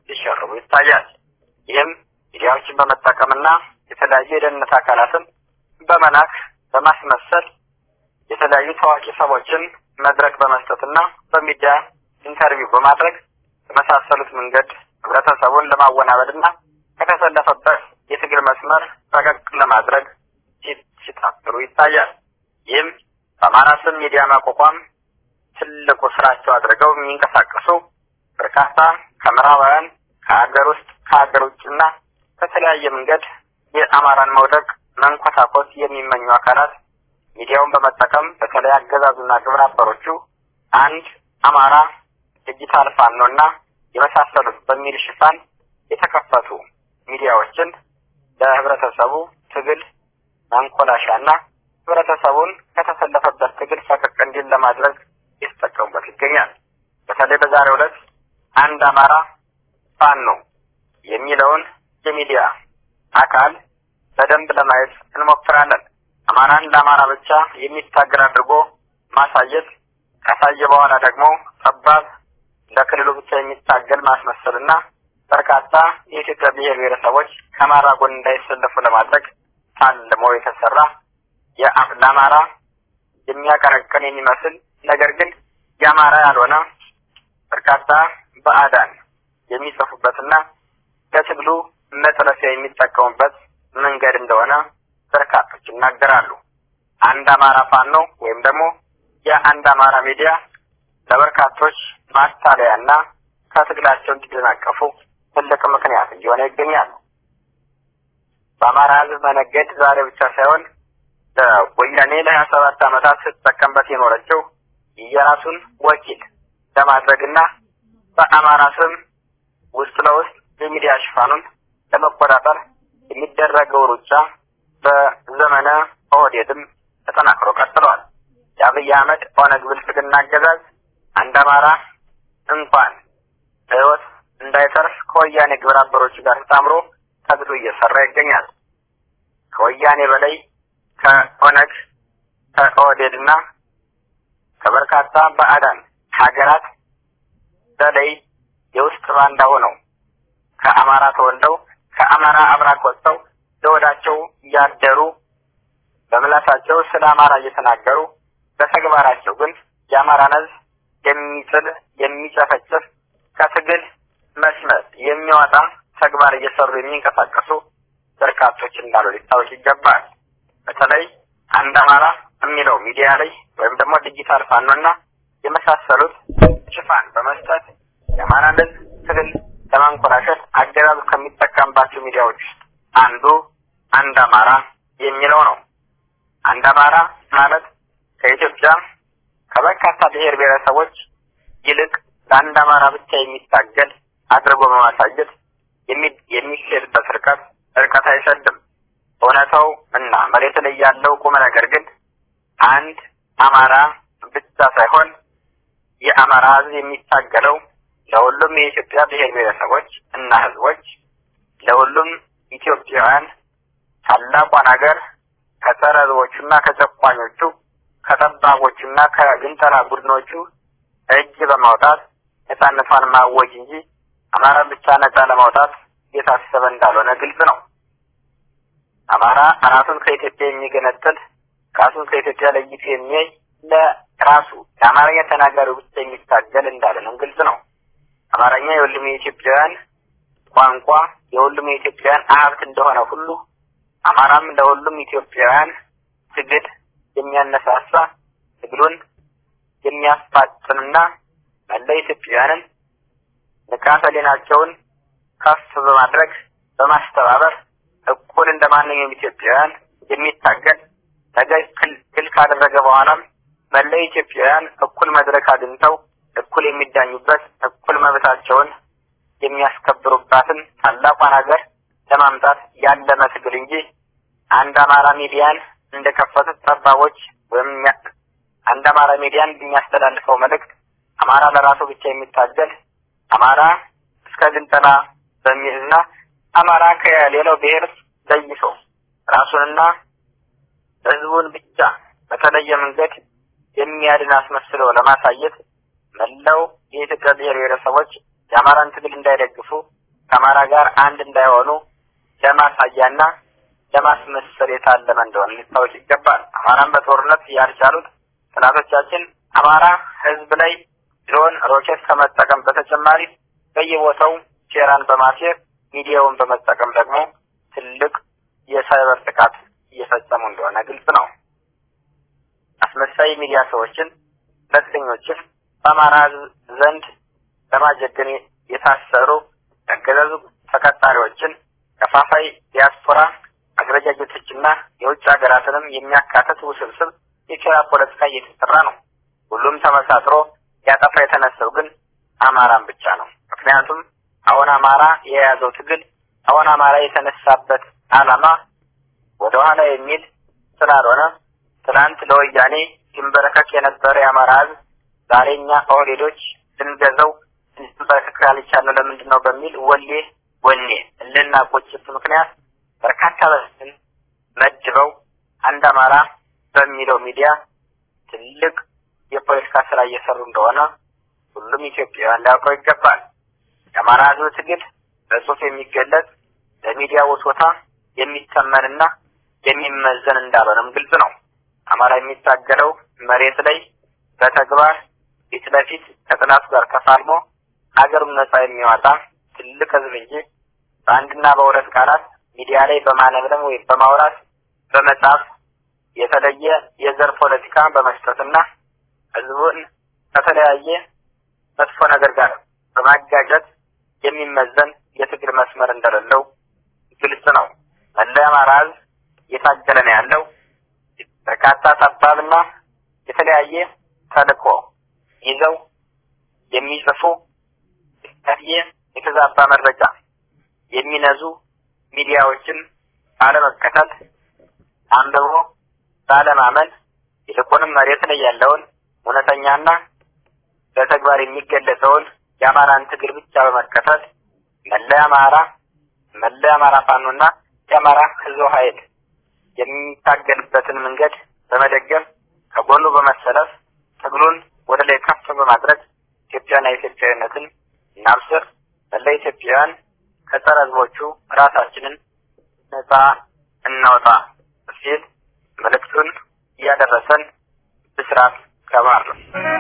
ሲሸርቡ ይታያል። ይህም ሚዲያዎችን በመጠቀምና የተለያዩ የደህንነት አካላትን በመላክ በማስመሰል የተለያዩ ታዋቂ ሰዎችን መድረክ በመስጠትና በሚዲያ ኢንተርቪው በማድረግ በመሳሰሉት መንገድ ህብረተሰቡን ለማወናበድና ከተሰለፈበት የትግል መስመር ፈቀቅ ለማድረግ ሲጣጥሩ ይታያል። ይህም በአማራ ስም ሚዲያ ማቋቋም ትልቁ ስራቸው አድርገው የሚንቀሳቀሱ በርካታ ከምዕራባውያን ከሀገር ውስጥ ከሀገር ውጭና በተለያየ መንገድ የአማራን መውደቅ መንኮታኮት የሚመኙ አካላት ሚዲያውን በመጠቀም በተለይ አገዛዙና ግብረ አበሮቹ አንድ አማራ ዲጂታል ፋኖና የመሳሰሉት በሚል ሽፋን የተከፈቱ ሚዲያዎችን ለህብረተሰቡ ትግል ማንኮላሻና ህብረተሰቡን ከተሰለፈበት ትግል ፈቀቅ እንዲል ለማድረግ የተጠቀሙበት ይገኛል። በተለይ በዛሬው ዕለት አንድ አማራ ፋኖ የሚለውን የሚዲያ አካል በደንብ ለማየት እንሞክራለን። አማራን ለአማራ ብቻ የሚታገል አድርጎ ማሳየት ካሳየ በኋላ ደግሞ ጠባብ ለክልሉ ብቻ የሚታገል ማስመሰልና በርካታ የኢትዮጵያ ብሔር ብሔረሰቦች ከአማራ ጎን እንዳይሰለፉ ለማድረግ ታልሞ የተሰራ ለአማራ የሚያቀነቅን የሚመስል ነገር ግን የአማራ ያልሆነ በርካታ በአዳን የሚጽፉበትና ለትግሉ መጥለፊያ የሚጠቀሙበት መንገድ እንደሆነ በርካቶች ይናገራሉ። አንድ አማራ ፋኖ ወይም ደግሞ የአንድ አማራ ሚዲያ ለበርካቶች ማታለያና ከትግላቸው እንዲደናቀፉ ትልቅ ምክንያት እየሆነ ይገኛሉ። በአማራ ሕዝብ መነገድ ዛሬ ብቻ ሳይሆን ወያኔ ለሀያ ሰባት ዓመታት ስትጠቀምበት የኖረችው የራሱን ወኪል ለማድረግና በአማራ ስም ውስጥ ለውስጥ የሚዲያ ሽፋኑን ለመቆጣጠር የሚደረገው ሩጫ በዘመነ ኦህዴድም ተጠናክሮ ቀጥሏል። የአብይ አህመድ ኦነግ ብልጽግና አገዛዝ አንድ አማራ እንኳን በሕይወት እንዳይተርፍ ከወያኔ ግብረ አበሮች ጋር ተጣምሮ ተግቶ እየሰራ ይገኛል። ከወያኔ በላይ ከኦነግ ከኦህዴድ እና ከበርካታ ባዕዳን ሀገራት በላይ የውስጥ ባንዳ ሆነው ከአማራ ተወልደው ከአማራ አብራክ ወጥተው ለወዳቸው እያደሩ በምላሳቸው ስለ አማራ እየተናገሩ በተግባራቸው ግን የአማራን ሕዝብ የሚጥል የሚጨፈጭፍ ከትግል መስመር የሚወጣ ተግባር እየሰሩ የሚንቀሳቀሱ በርካቶች እንዳሉ ሊታወቅ ይገባል። በተለይ አንድ አማራ የሚለው ሚዲያ ላይ ወይም ደግሞ ዲጂታል ፋኖና የመሳሰሉት ሽፋን በመስጠት የአማራን ሕዝብ ትግል ለማንኮላሸት አገዛዙ ከሚጠቀምባቸው ሚዲያዎች ውስጥ አንዱ አንድ አማራ የሚለው ነው። አንድ አማራ ማለት ከኢትዮጵያ ከበርካታ ብሔር ብሔረሰቦች ይልቅ ለአንድ አማራ ብቻ የሚታገል አድርጎ በማሳየት የሚሄድበት ርቀት ርቀት አይሰድም። እውነታው እና መሬት ላይ ያለው ቁም ነገር ግን አንድ አማራ ብቻ ሳይሆን የአማራ ሕዝብ የሚታገለው ለሁሉም የኢትዮጵያ ብሔር ብሔረሰቦች እና ሕዝቦች ለሁሉም ኢትዮጵያውያን ታላቋን ሀገር ከጸረ ሕዝቦቹና ከጨቋኞቹ ከጠባቦቹና ከግንጠላ ቡድኖቹ እጅ በማውጣት ነጻነቷን ማወጅ እንጂ አማራን ብቻ ነጻ ለማውጣት የታሰበ እንዳልሆነ ግልጽ ነው። አማራ ራሱን ከኢትዮጵያ የሚገነጥል ራሱን ከኢትዮጵያ ለይቶ የሚያይ ለራሱ የአማርኛ ተናጋሪው ብቻ የሚታገል እንዳልሆነም ግልጽ ነው። አማርኛ የሁሉም የኢትዮጵያውያን ቋንቋ የሁሉም የኢትዮጵያውያን ሀብት እንደሆነ ሁሉ አማራም ለሁሉም ኢትዮጵያውያን ትግል የሚያነሳሳ ትግሉን የሚያፋጥንና መላ ኢትዮጵያውያንን ንቃተ ህሊናቸውን ከፍ በማድረግ በማስተባበር እኩል እንደ ማንኛውም ኢትዮጵያውያን የሚታገል ነገ ክል ካደረገ በኋላም መላ ኢትዮጵያውያን እኩል መድረክ አግኝተው እኩል የሚዳኙበት እኩል መብታቸውን የሚያስከብሩባትን ታላቋን ሀገር ለማምጣት ያለመ ትግል እንጂ አንድ አማራ ሚዲያን እንደከፈቱት ጠባቦች ወይም አንድ አማራ ሚዲያን የሚያስተላልፈው መልእክት አማራ ለራሱ ብቻ የሚታገል አማራ እስከ ግንጠላ በሚልና አማራ ከሌላው ብሔር ለይቶ ራሱንና ህዝቡን ብቻ በተለየ መንገድ የሚያድን አስመስለው ለማሳየት መላው የኢትዮጵያ ብሔር ብሔረሰቦች የአማራን ትግል እንዳይደግፉ ከአማራ ጋር አንድ እንዳይሆኑ ለማሳያና ለማስመሰል የታለመ እንደሆነ ሊታወቅ ይገባል። አማራን በጦርነት ያልቻሉት ጠላቶቻችን አማራ ህዝብ ላይ ድሮን፣ ሮኬት ከመጠቀም በተጨማሪ በየቦታው ሴራን በማሴር ሚዲያውን በመጠቀም ደግሞ ትልቅ የሳይበር ጥቃት እየፈጸሙ እንደሆነ ግልጽ ነው። አስመሳይ ሚዲያ ሰዎችን፣ ጋዜጠኞችን በአማራ ህዝብ ዘንድ ለማጀገን የታሰሩ ያገዛዙ ተቀጣሪዎችን ከፋፋይ ዲያስፖራ አደረጃጀቶችና የውጭ ሀገራትንም የሚያካትት ውስብስብ የኪራ ፖለቲካ እየተሰራ ነው። ሁሉም ተመሳጥሮ ያጠፋ የተነሳው ግን አማራን ብቻ ነው። ምክንያቱም አሁን አማራ የያዘው ትግል አሁን አማራ የተነሳበት ዓላማ ወደ ኋላ የሚል ስላልሆነ ትናንት ለወያኔ ሲንበረከክ የነበረ የአማራ ህዝብ ዛሬ እኛ ኦህዴዶች ልንገዘው ልንበረከክ ያልቻልነው ለምንድን ነው በሚል ወሌ ወኔ እልና ቁጭት ምክንያት በርካታ በስን መድበው አንድ አማራ በሚለው ሚዲያ ትልቅ የፖለቲካ ስራ እየሰሩ እንደሆነ ሁሉም ኢትዮጵያውያን ሊያውቀው ይገባል። የአማራ ህዝብ ትግል በጽሁፍ የሚገለጽ በሚዲያ ውትወታ የሚተመንና የሚመዘን እንዳልሆነም ግልጽ ነው። አማራ የሚታገለው መሬት ላይ በተግባር ፊት ለፊት ከጥላቱ ጋር ተፋልሞ ሀገሩን ነጻ የሚያወጣ ትልቅ ህዝብ እንጂ በአንድና በሁለት ቃላት ሚዲያ ላይ በማለምለም ወይም በማውራት በመጻፍ የተለየ የዘር ፖለቲካ በመስጠትና ህዝቡን ከተለያየ መጥፎ ነገር ጋር በማጋጨት የሚመዘን የትግል መስመር እንደሌለው ግልጽ ነው። መላ የአማራ ህዝብ እየታገለ ነው ያለው። በርካታ ጠባብና የተለያየ ተልእኮ ይዘው የሚጽፉ የተለያየ የተዛባ መረጃ የሚነዙ ሚዲያዎችን ባለመከተል አንብቦ ባለማመን ይልቁንም መሬት ላይ ያለውን እውነተኛና በተግባር የሚገለጸውን የአማራን ትግል ብቻ በመከተል መላ አማራ መላ አማራ ፋኖና የአማራ ህዝብ ኃይል የሚታገልበትን መንገድ በመደገፍ ከጎኑ በመሰለፍ ትግሉን ወደ ላይ ከፍ በማድረግ ኢትዮጵያና ኢትዮጵያዊነትን እናብስር። መላ ኢትዮጵያውያን ከጸረ ህዝቦቹ ራሳችንን ነጻ እናውጣ ሲል መልእክቱን እያደረሰን ብስራት ከባር ነው።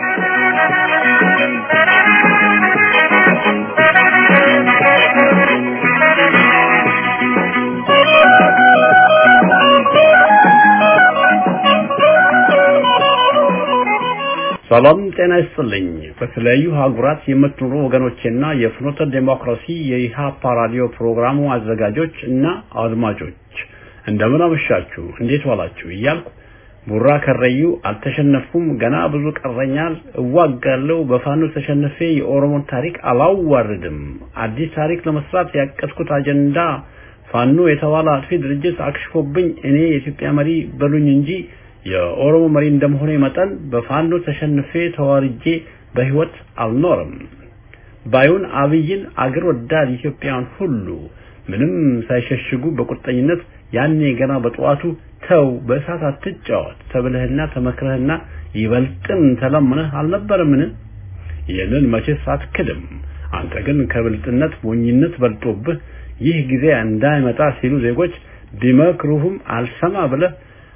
ሰላም ጤና ይስጥልኝ። በተለያዩ ሀገራት የምትኖሩ ወገኖቼና የፍኖተ ዴሞክራሲ የኢሃፓ ራዲዮ ፕሮግራሙ አዘጋጆች እና አድማጮች እንደምን አመሻችሁ፣ እንዴት ዋላችሁ እያልኩ ቡራ ከረዩ አልተሸነፍኩም፣ ገና ብዙ ቀረኛል፣ እዋጋለሁ፣ በፋኖ ተሸነፌ የኦሮሞን ታሪክ አላዋርድም፣ አዲስ ታሪክ ለመስራት ያቀድኩት አጀንዳ ፋኖ የተባለ አጥፊ ድርጅት አክሽፎብኝ እኔ የኢትዮጵያ መሪ በሉኝ እንጂ የኦሮሞ መሪ እንደመሆኔ መጠን በፋኖ ተሸንፌ ተዋርጄ በህይወት አልኖርም። ባዩን አብይን አገር ወዳድ ኢትዮጵያውያን ሁሉ ምንም ሳይሸሽጉ በቁርጠኝነት ያኔ ገና በጠዋቱ ተው በእሳት አትጫወት ተብለህና ተመክረህና ይበልጥም ተለምነህ አልነበረምን? ይህንን መቼስ አትክድም። አንተ ግን ከብልጥነት ሞኝነት በልጦብህ ይህ ጊዜ እንዳይመጣ ሲሉ ዜጎች ቢመክሩህም አልሰማ ብለህ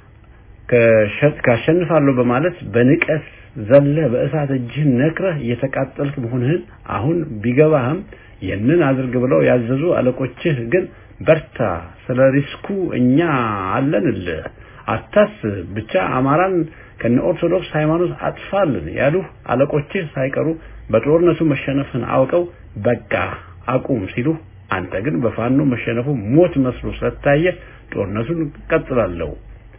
ካሸንፋለሁ በማለት በንቀት ዘለ በእሳት እጅህን ነክረህ እየተቃጠልክ መሆንህን አሁን ቢገባህም ይህንን አድርግ ብለው ያዘዙ አለቆችህ ግን በርታ፣ ስለ ሪስኩ እኛ አለንልህ፣ አታስብ፣ ብቻ አማራን ከነ ኦርቶዶክስ ሃይማኖት አጥፋልን ያሉህ አለቆችህ ሳይቀሩ በጦርነቱ መሸነፍን አውቀው በቃ አቁም ሲሉ አንተ ግን በፋኖ መሸነፉ ሞት መስሎ ስለታየ ጦርነቱን ቀጥላለሁ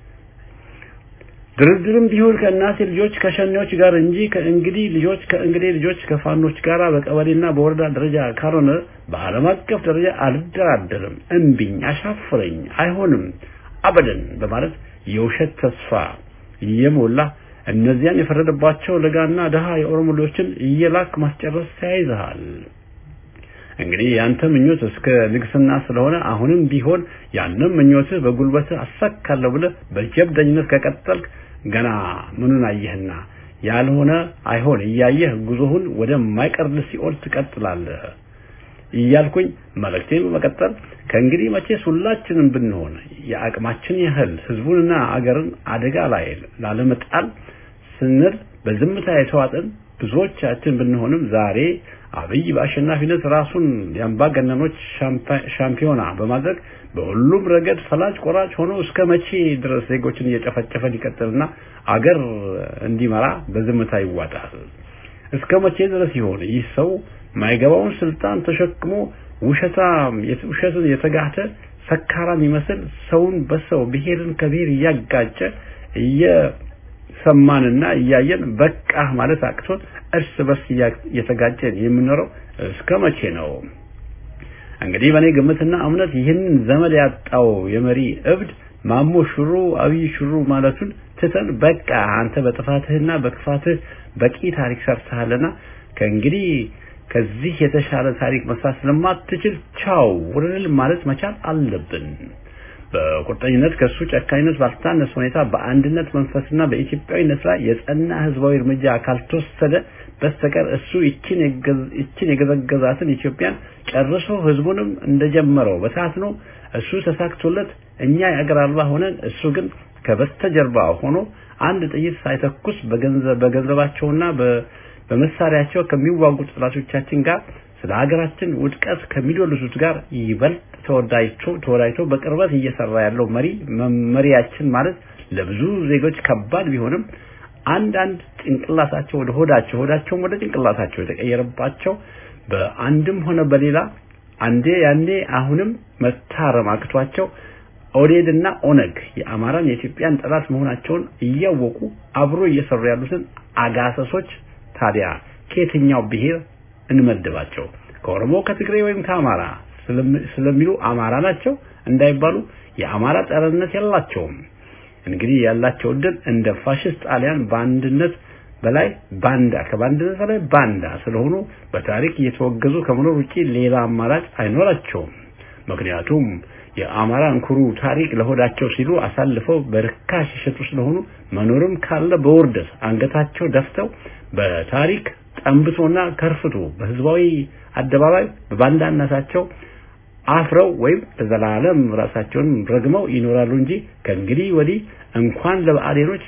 ድርድርም ቢሆን ከእናቴ ልጆች ከሸኔዎች ጋር እንጂ ከእንግዲህ ልጆች ከእንግዲህ ልጆች ከፋኖች ጋር በቀበሌና በወረዳ ደረጃ ካልሆነ በዓለም አቀፍ ደረጃ አልደራደርም፣ እምቢኝ፣ አሻፍረኝ፣ አይሆንም፣ አበደን በማለት የውሸት ተስፋ እየሞላ እነዚያን የፈረደባቸው ለጋና ደሃ የኦሮሞ ልጆችን እየላክ ማስጨረስ ተያይዘሃል። እንግዲህ ያንተ ምኞት እስከ ንግስና ስለሆነ አሁንም ቢሆን ያንም ምኞትህ በጉልበትህ አሳካለሁ ብለህ በጀብደኝነት ከቀጠልክ ገና ምኑን አየህና ያልሆነ አይሆን እያየህ ጉዞህን ወደማይቀርል ሲኦል ትቀጥላለህ እያልኩኝ መልእክቴን በመቀጠል ከእንግዲህ መቼስ ሁላችንም ብንሆን የአቅማችን ያህል ህዝቡንና አገርን አደጋ ላይ ላለመጣል ስንል በዝምታ የተዋጥን ብዙዎቻችን ብንሆንም ዛሬ አብይ በአሸናፊነት ራሱን የአምባገነኖች ሻምፒዮና በማድረግ በሁሉም ረገድ ፈላጭ ቆራጭ ሆኖ እስከ መቼ ድረስ ዜጎችን እየጨፈጨፈ ሊቀጥልና አገር እንዲመራ በዝምታ ይዋጣል? እስከ መቼ ድረስ ይሆን ይህ ሰው ማይገባውን ስልጣን ተሸክሞ ውሸታም ውሸትን የተጋተ ሰካራም ይመስል ሰውን በሰው ብሔርን ከብሔር እያጋጨ እየሰማንና እያየን በቃ ማለት አቅቶን እርስ በርስ እየተጋጨን የምንኖረው እስከ መቼ ነው? እንግዲህ በእኔ ግምትና እምነት ይህንን ዘመድ ያጣው የመሪ እብድ ማሞ ሽሩ አብይ ሽሩ ማለቱን ትተን በቃ አንተ በጥፋትህና በክፋትህ በቂ ታሪክ ሰርተሃልና ከእንግዲህ ከዚህ የተሻለ ታሪክ መስራት ስለማትችል ቻው ውርል ማለት መቻል አለብን። በቁርጠኝነት ከሱ ጨካኝነት ባልታነሰ ሁኔታ በአንድነት መንፈስና በኢትዮጵያዊነት ላይ የጸና ህዝባዊ እርምጃ ካልተወሰደ በስተቀር እሱ ይችን ይችን የገዘገዛትን ኢትዮጵያን ጨርሶ ህዝቡንም እንደጀመረው በታትኖ እሱ ተሳክቶለት እኛ የአገር አልባ ሆነን እሱ ግን ከበስተጀርባ ሆኖ አንድ ጥይት ሳይተኩስ በገንዘብ በገንዘባቸውና በመሳሪያቸው ከሚዋጉ ጠላቶቻችን ጋር ስለ ሀገራችን ውድቀት ከሚዶልሱት ጋር ይበልጥ ተወዳጅቶ ተወዳጅቶ በቅርበት እየሰራ ያለው መሪ መሪያችን ማለት ለብዙ ዜጎች ከባድ ቢሆንም አንዳንድ ጭንቅላታቸው ወደ ሆዳቸው ሆዳቸውም ወደ ጭንቅላታቸው የተቀየረባቸው በአንድም ሆነ በሌላ አንዴ ያኔ አሁንም መታረም አቅቷቸው ኦዴድና ኦነግ የአማራን የኢትዮጵያን ጠላት መሆናቸውን እያወቁ አብሮ እየሰሩ ያሉትን አጋሰሶች ታዲያ ከየትኛው ብሔር እንመድባቸው? ከኦሮሞ፣ ከትግሬ ወይም ከአማራ ስለሚሉ አማራ ናቸው እንዳይባሉ የአማራ ጠረንነት የላቸውም። እንግዲህ ያላቸው እድል እንደ ፋሽስት ጣሊያን በአንድነት በላይ ባንዳ ከባንድነት በላይ ባንዳ ስለሆኑ በታሪክ እየተወገዙ ከመኖር ውጪ ሌላ አማራጭ አይኖራቸውም። ምክንያቱም የአማራን ኩሩ ታሪክ ለሆዳቸው ሲሉ አሳልፈው በርካሽ የሸጡ ስለሆኑ መኖርም ካለ በውርደት አንገታቸው ደፍተው በታሪክ ጠንብቶና ከርፍቶ በህዝባዊ አደባባይ በባንዳነታቸው አፍረው ወይም ለዘላለም ራሳቸውን ረግመው ይኖራሉ እንጂ ከእንግዲህ ወዲህ እንኳን ለብአዴኖች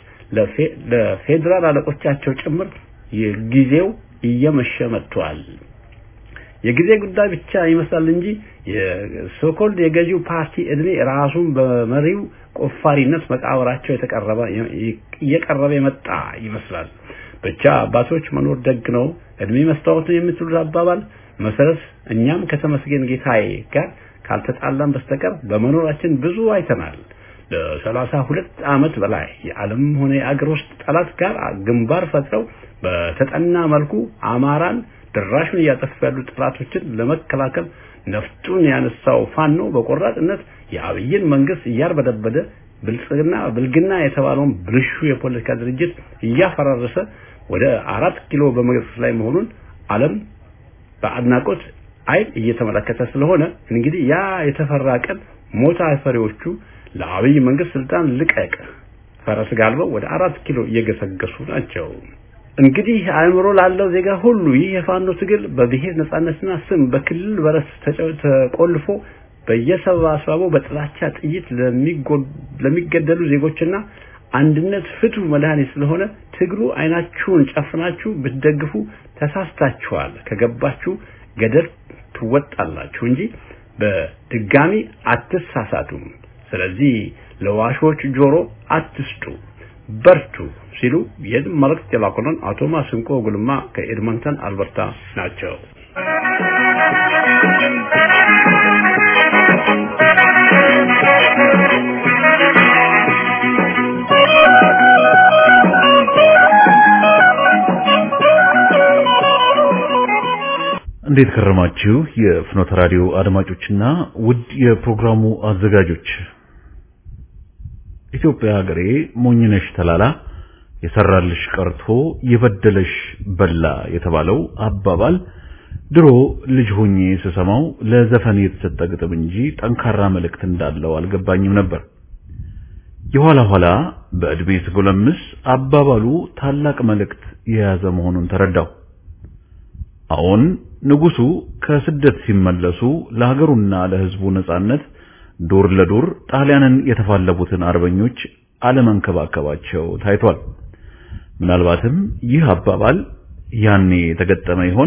ለፌዴራል አለቆቻቸው ጭምር የጊዜው እየመሸ መጥቷል። የጊዜ ጉዳይ ብቻ ይመስላል እንጂ የሶኮልድ የገዢው ፓርቲ እድሜ ራሱን በመሪው ቆፋሪነት መቃብራቸው የተቀረበ እየቀረበ የመጣ ይመስላል። ብቻ አባቶች መኖር ደግ ነው፣ እድሜ መስታወት ነው የምትሉት አባባል መሰረት እኛም ከተመስገን ጌታዬ ጋር ካልተጣላን በስተቀር በመኖራችን ብዙ አይተናል። ለሰላሳ ሁለት ዓመት በላይ የዓለም ሆነ የአገር ውስጥ ጠላት ጋር ግንባር ፈጥረው በተጠና መልኩ አማራን ድራሹን እያጠፉ ያሉ ጠላቶችን ለመከላከል ነፍጡን ያነሳው ፋኖ በቆራጥነት የአብይን መንግስት እያርበደበደ ብልጽግና ብልግና የተባለውን ብልሹ የፖለቲካ ድርጅት እያፈራረሰ ወደ አራት ኪሎ በመግፋት ላይ መሆኑን ዓለም በአድናቆት አይን እየተመለከተ ስለሆነ እንግዲህ ያ የተፈራ ቀን ሞታ ፈሪዎቹ ለአብይ መንግስት ስልጣን ልቀቅ ፈረስ ጋልበው ወደ አራት ኪሎ እየገሰገሱ ናቸው። እንግዲህ አእምሮ ላለው ዜጋ ሁሉ ይህ የፋኖ ትግል በብሔር ነጻነትና ስም በክልል በረስ ተቆልፎ በየሰባሰቡ በጥላቻ ጥይት ለሚገደሉ ዜጎችና አንድነት ፍቱ መድኃኒት ስለሆነ ትግሉ አይናችሁን ጨፍናችሁ ብትደግፉ ተሳስታችኋል። ከገባችሁ ገደል ትወጣላችሁ እንጂ በድጋሚ አትሳሳቱም። ስለዚህ ለዋሾች ጆሮ አትስጡ፣ በርቱ ሲሉ ይህን መልእክት የላኩልን አቶ ማስንቆ ጉልማ ከኤድመንተን አልበርታ ናቸው። እንዴት ከረማችሁ? የፍኖተ ራዲዮ አድማጮችና ውድ የፕሮግራሙ አዘጋጆች ኢትዮጵያ ሀገሬ ሞኝነሽ ተላላ የሰራልሽ ቀርቶ የበደለሽ በላ የተባለው አባባል ድሮ ልጅ ሆኜ ስሰማው ለዘፈን የተሰጠ ግጥም እንጂ ጠንካራ መልእክት እንዳለው አልገባኝም ነበር። የኋላ ኋላ በዕድሜ ስጎለምስ አባባሉ ታላቅ መልእክት የያዘ መሆኑን ተረዳው። አሁን ንጉሱ ከስደት ሲመለሱ ለሀገሩና ለሕዝቡ ነጻነት ዱር ለዱር ጣሊያንን የተፋለቡትን አርበኞች አለመንከባከባቸው ታይቷል። ምናልባትም ይህ አባባል ያኔ የተገጠመ ይሆን?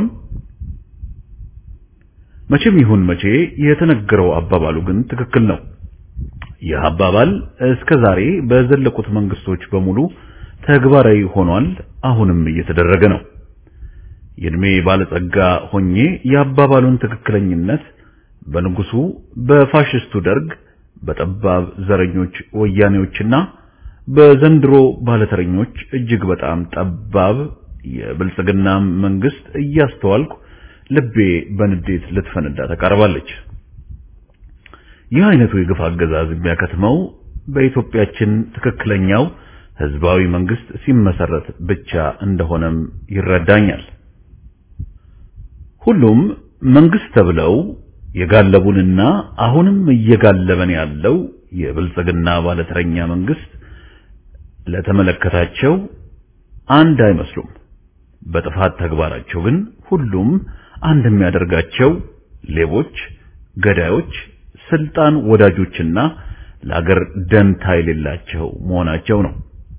መቼም ይሁን መቼ የተነገረው አባባሉ ግን ትክክል ነው። ይህ አባባል እስከ ዛሬ በዘለቁት መንግስቶች በሙሉ ተግባራዊ ሆኗል፣ አሁንም እየተደረገ ነው። የእድሜ ባለጸጋ ሆኜ የአባባሉን ትክክለኝነት በንጉሱ፣ በፋሽስቱ ደርግ፣ በጠባብ ዘረኞች ወያኔዎችና በዘንድሮ ባለተረኞች እጅግ በጣም ጠባብ የብልጽግና መንግስት እያስተዋልኩ ልቤ በንዴት ልትፈነዳ ተቃርባለች። ይህ አይነቱ የግፍ አገዛዝ የሚያከትመው በኢትዮጵያችን ትክክለኛው ህዝባዊ መንግስት ሲመሰረት ብቻ እንደሆነም ይረዳኛል። ሁሉም መንግስት ተብለው የጋለቡንና አሁንም እየጋለበን ያለው የብልጽግና ባለተረኛ መንግስት ለተመለከታቸው አንድ አይመስሉም። በጥፋት ተግባራቸው ግን ሁሉም አንድ የሚያደርጋቸው ሌቦች፣ ገዳዮች፣ ስልጣን ወዳጆችና ለአገር ደንታ የሌላቸው መሆናቸው ነው።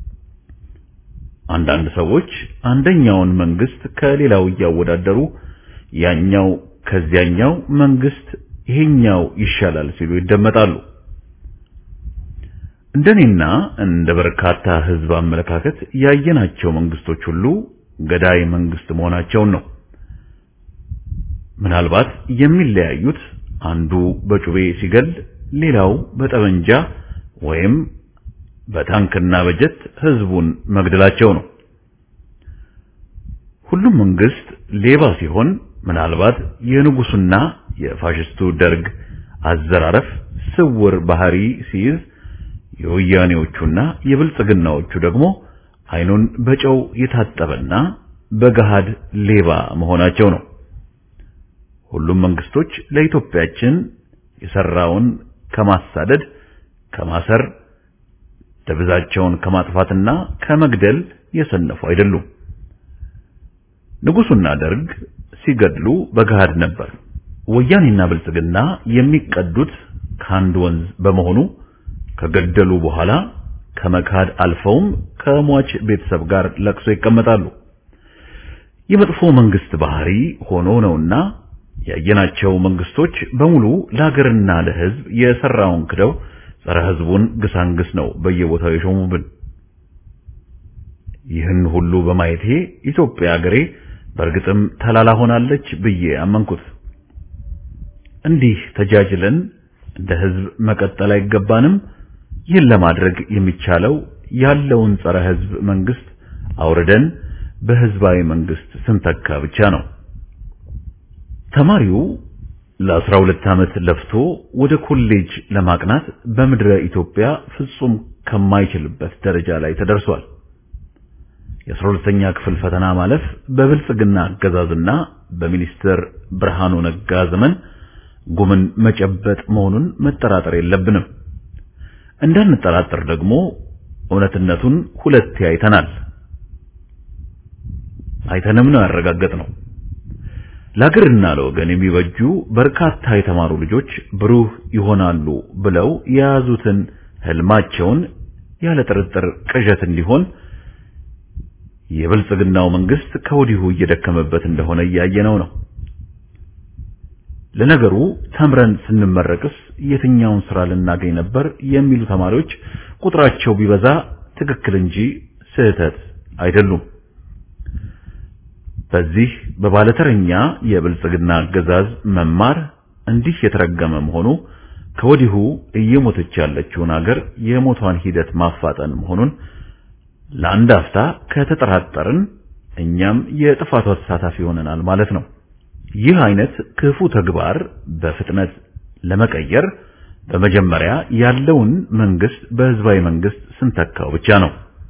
አንዳንድ ሰዎች አንደኛውን መንግስት ከሌላው እያወዳደሩ ያኛው ከዚያኛው መንግስት ይሄኛው ይሻላል ሲሉ ይደመጣሉ። እንደኔና እንደ በርካታ ህዝብ አመለካከት ያየናቸው መንግስቶች ሁሉ ገዳይ መንግስት መሆናቸውን ነው። ምናልባት የሚለያዩት አንዱ በጩቤ ሲገል፣ ሌላው በጠመንጃ ወይም በታንክና በጀት ህዝቡን መግደላቸው ነው። ሁሉም መንግስት ሌባ ሲሆን ምናልባት የንጉሱና የፋሽስቱ ደርግ አዘራረፍ ስውር ባህሪ ሲይዝ የወያኔዎቹና የብልጽግናዎቹ ደግሞ አይኑን በጨው የታጠበና በገሃድ ሌባ መሆናቸው ነው። ሁሉም መንግስቶች ለኢትዮጵያችን የሰራውን ከማሳደድ፣ ከማሰር፣ ደብዛቸውን ከማጥፋትና ከመግደል የሰነፉ አይደሉም። ንጉሱና ደርግ ሲገድሉ በገሃድ ነበር። ወያኔና ብልጽግና የሚቀዱት ከአንድ ወንዝ በመሆኑ ከገደሉ በኋላ ከመካድ አልፈውም ከሟች ቤተሰብ ጋር ለቅሶ ይቀመጣሉ። የመጥፎ መንግስት ባህሪ ሆኖ ነውና ያየናቸው መንግስቶች በሙሉ ለሀገርና ለሕዝብ የሰራውን ክደው ጸረ ሕዝቡን ግሳንግስ ነው በየቦታው የሾሙብን። ይህን ሁሉ በማየቴ ኢትዮጵያ ሀገሬ በእርግጥም ተላላ ሆናለች ብዬ አመንኩት። እንዲህ ተጃጅለን እንደ ሕዝብ መቀጠል አይገባንም። ይህን ለማድረግ የሚቻለው ያለውን ጸረ ሕዝብ መንግስት አውርደን በህዝባዊ መንግስት ስንተካ ብቻ ነው። ተማሪው ለአስራ ሁለት ዓመት ለፍቶ ወደ ኮሌጅ ለማቅናት በምድረ ኢትዮጵያ ፍጹም ከማይችልበት ደረጃ ላይ ተደርሷል። የአስራ ሁለተኛ ክፍል ፈተና ማለፍ በብልጽግና አገዛዝና በሚኒስትር ብርሃኑ ነጋ ዘመን ጉምን መጨበጥ መሆኑን መጠራጠር የለብንም። እንዳንጠራጠር ደግሞ እውነትነቱን ሁለቴ አይተናል። አይተንም ነው ያረጋገጥነው። ለሀገርና ለወገን የሚበጁ በርካታ የተማሩ ልጆች ብሩህ ይሆናሉ ብለው የያዙትን ህልማቸውን ያለ ጥርጥር ቅዠት እንዲሆን የብልጽግናው መንግስት ከወዲሁ እየደከመበት እንደሆነ እያየነው ነው። ለነገሩ ተምረን ስንመረቅስ የትኛውን ስራ ልናገኝ ነበር የሚሉ ተማሪዎች ቁጥራቸው ቢበዛ ትክክል እንጂ ስህተት አይደሉም። በዚህ በባለተረኛ የብልጽግና አገዛዝ መማር እንዲህ የተረገመ መሆኑ ከወዲሁ እየሞተች ያለችውን አገር የሞቷን ሂደት ማፋጠን መሆኑን ለአንድ አፍታ ከተጠራጠርን እኛም የጥፋቷ ተሳታፊ ሆነናል ማለት ነው። ይህ አይነት ክፉ ተግባር በፍጥነት ለመቀየር በመጀመሪያ ያለውን መንግስት በህዝባዊ መንግስት ስንተካው ብቻ ነው።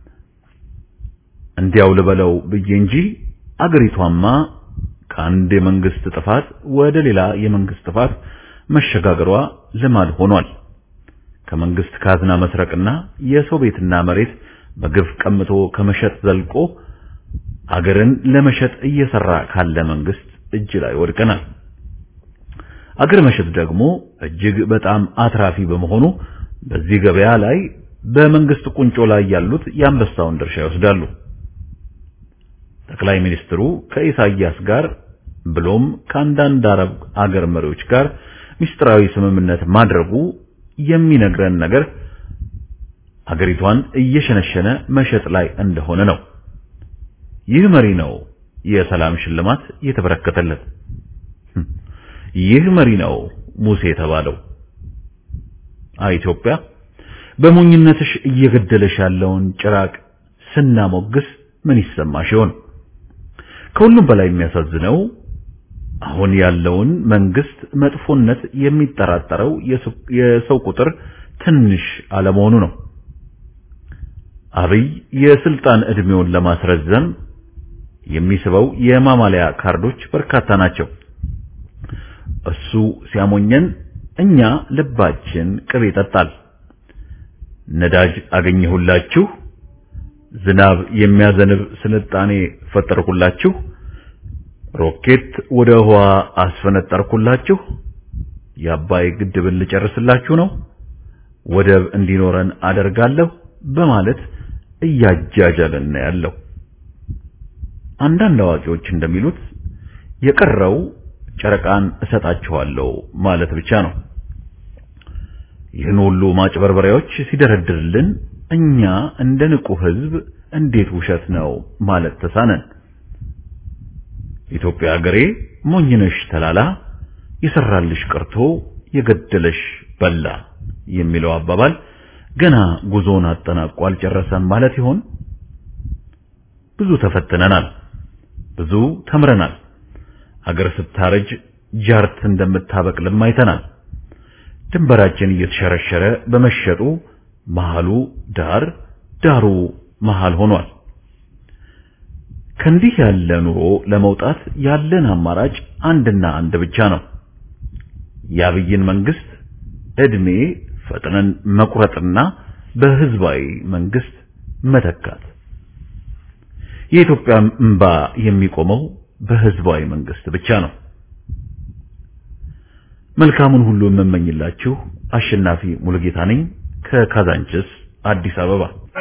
እንዲያው ልበለው ብዬ እንጂ አገሪቷማ ከአንድ የመንግስት ጥፋት ወደ ሌላ የመንግስት ጥፋት መሸጋገሯ ልማድ ሆኗል። ከመንግስት ካዝና መስረቅና የሰው ቤትና መሬት በግፍ ቀምቶ ከመሸጥ ዘልቆ አገርን ለመሸጥ እየሰራ ካለ መንግስት እጅ ላይ ወድቀናል። አገር መሸጥ ደግሞ እጅግ በጣም አትራፊ በመሆኑ በዚህ ገበያ ላይ በመንግስት ቁንጮ ላይ ያሉት የአንበሳውን ድርሻ ይወስዳሉ። ጠቅላይ ሚኒስትሩ ከኢሳያስ ጋር ብሎም ከአንዳንድ አረብ አገር መሪዎች ጋር ሚስጥራዊ ስምምነት ማድረጉ የሚነግረን ነገር አገሪቷን እየሸነሸነ መሸጥ ላይ እንደሆነ ነው። ይህ መሪ ነው የሰላም ሽልማት የተበረከተለት። ይህ መሪ ነው ሙሴ የተባለው። ኢትዮጵያ በሞኝነትሽ እየገደለሽ ያለውን ጭራቅ ስናሞግስ ምን ይሰማሽ ይሆን? ከሁሉም በላይ የሚያሳዝነው አሁን ያለውን መንግስት መጥፎነት የሚጠራጠረው የሰው ቁጥር ትንሽ አለመሆኑ ነው። አብይ የስልጣን እድሜውን ለማስረዘም የሚስበው የማማለያ ካርዶች በርካታ ናቸው። እሱ ሲያሞኘን እኛ ልባችን ቅቤ ይጠጣል። ነዳጅ አገኘሁላችሁ፣ ዝናብ የሚያዘንብ ስልጣኔ ፈጠርኩላችሁ፣ ሮኬት ወደ ህዋ አስፈነጠርኩላችሁ፣ የአባይ ግድብን ልጨርስላችሁ ነው፣ ወደብ እንዲኖረን አደርጋለሁ በማለት እያጃጃለን ያለው። አንዳንድ አዋቂዎች እንደሚሉት የቀረው ጨረቃን እሰጣችኋለሁ ማለት ብቻ ነው። ይህን ሁሉ ማጭበርበሪያዎች ሲደረድርልን እኛ እንደ ንቁ ህዝብ እንዴት ውሸት ነው ማለት ተሳነን? ኢትዮጵያ ሀገሬ ሞኝነሽ ተላላ የሰራልሽ ቀርቶ የገደለሽ በላ የሚለው አባባል ገና ጉዞን አጠናቆ አልጨረሰም ማለት ይሆን? ብዙ ተፈትነናል፣ ብዙ ተምረናል። ሀገር ስታረጅ ጃርት እንደምታበቅልም አይተናል። ድንበራችን እየተሸረሸረ በመሸጡ መሃሉ ዳር ዳሩ መሃል ሆኗል። ከእንዲህ ያለ ኑሮ ለመውጣት ያለን አማራጭ አንድና አንድ ብቻ ነው። የአብይን መንግስት እድሜ ፈጥነን መቁረጥና በህዝባዊ መንግስት መተካት። የኢትዮጵያ እንባ የሚቆመው በህዝባዊ መንግስት ብቻ ነው። መልካሙን ሁሉ የምመኝላችሁ አሸናፊ ሙሉጌታ ነኝ ከካዛንችስ አዲስ አበባ።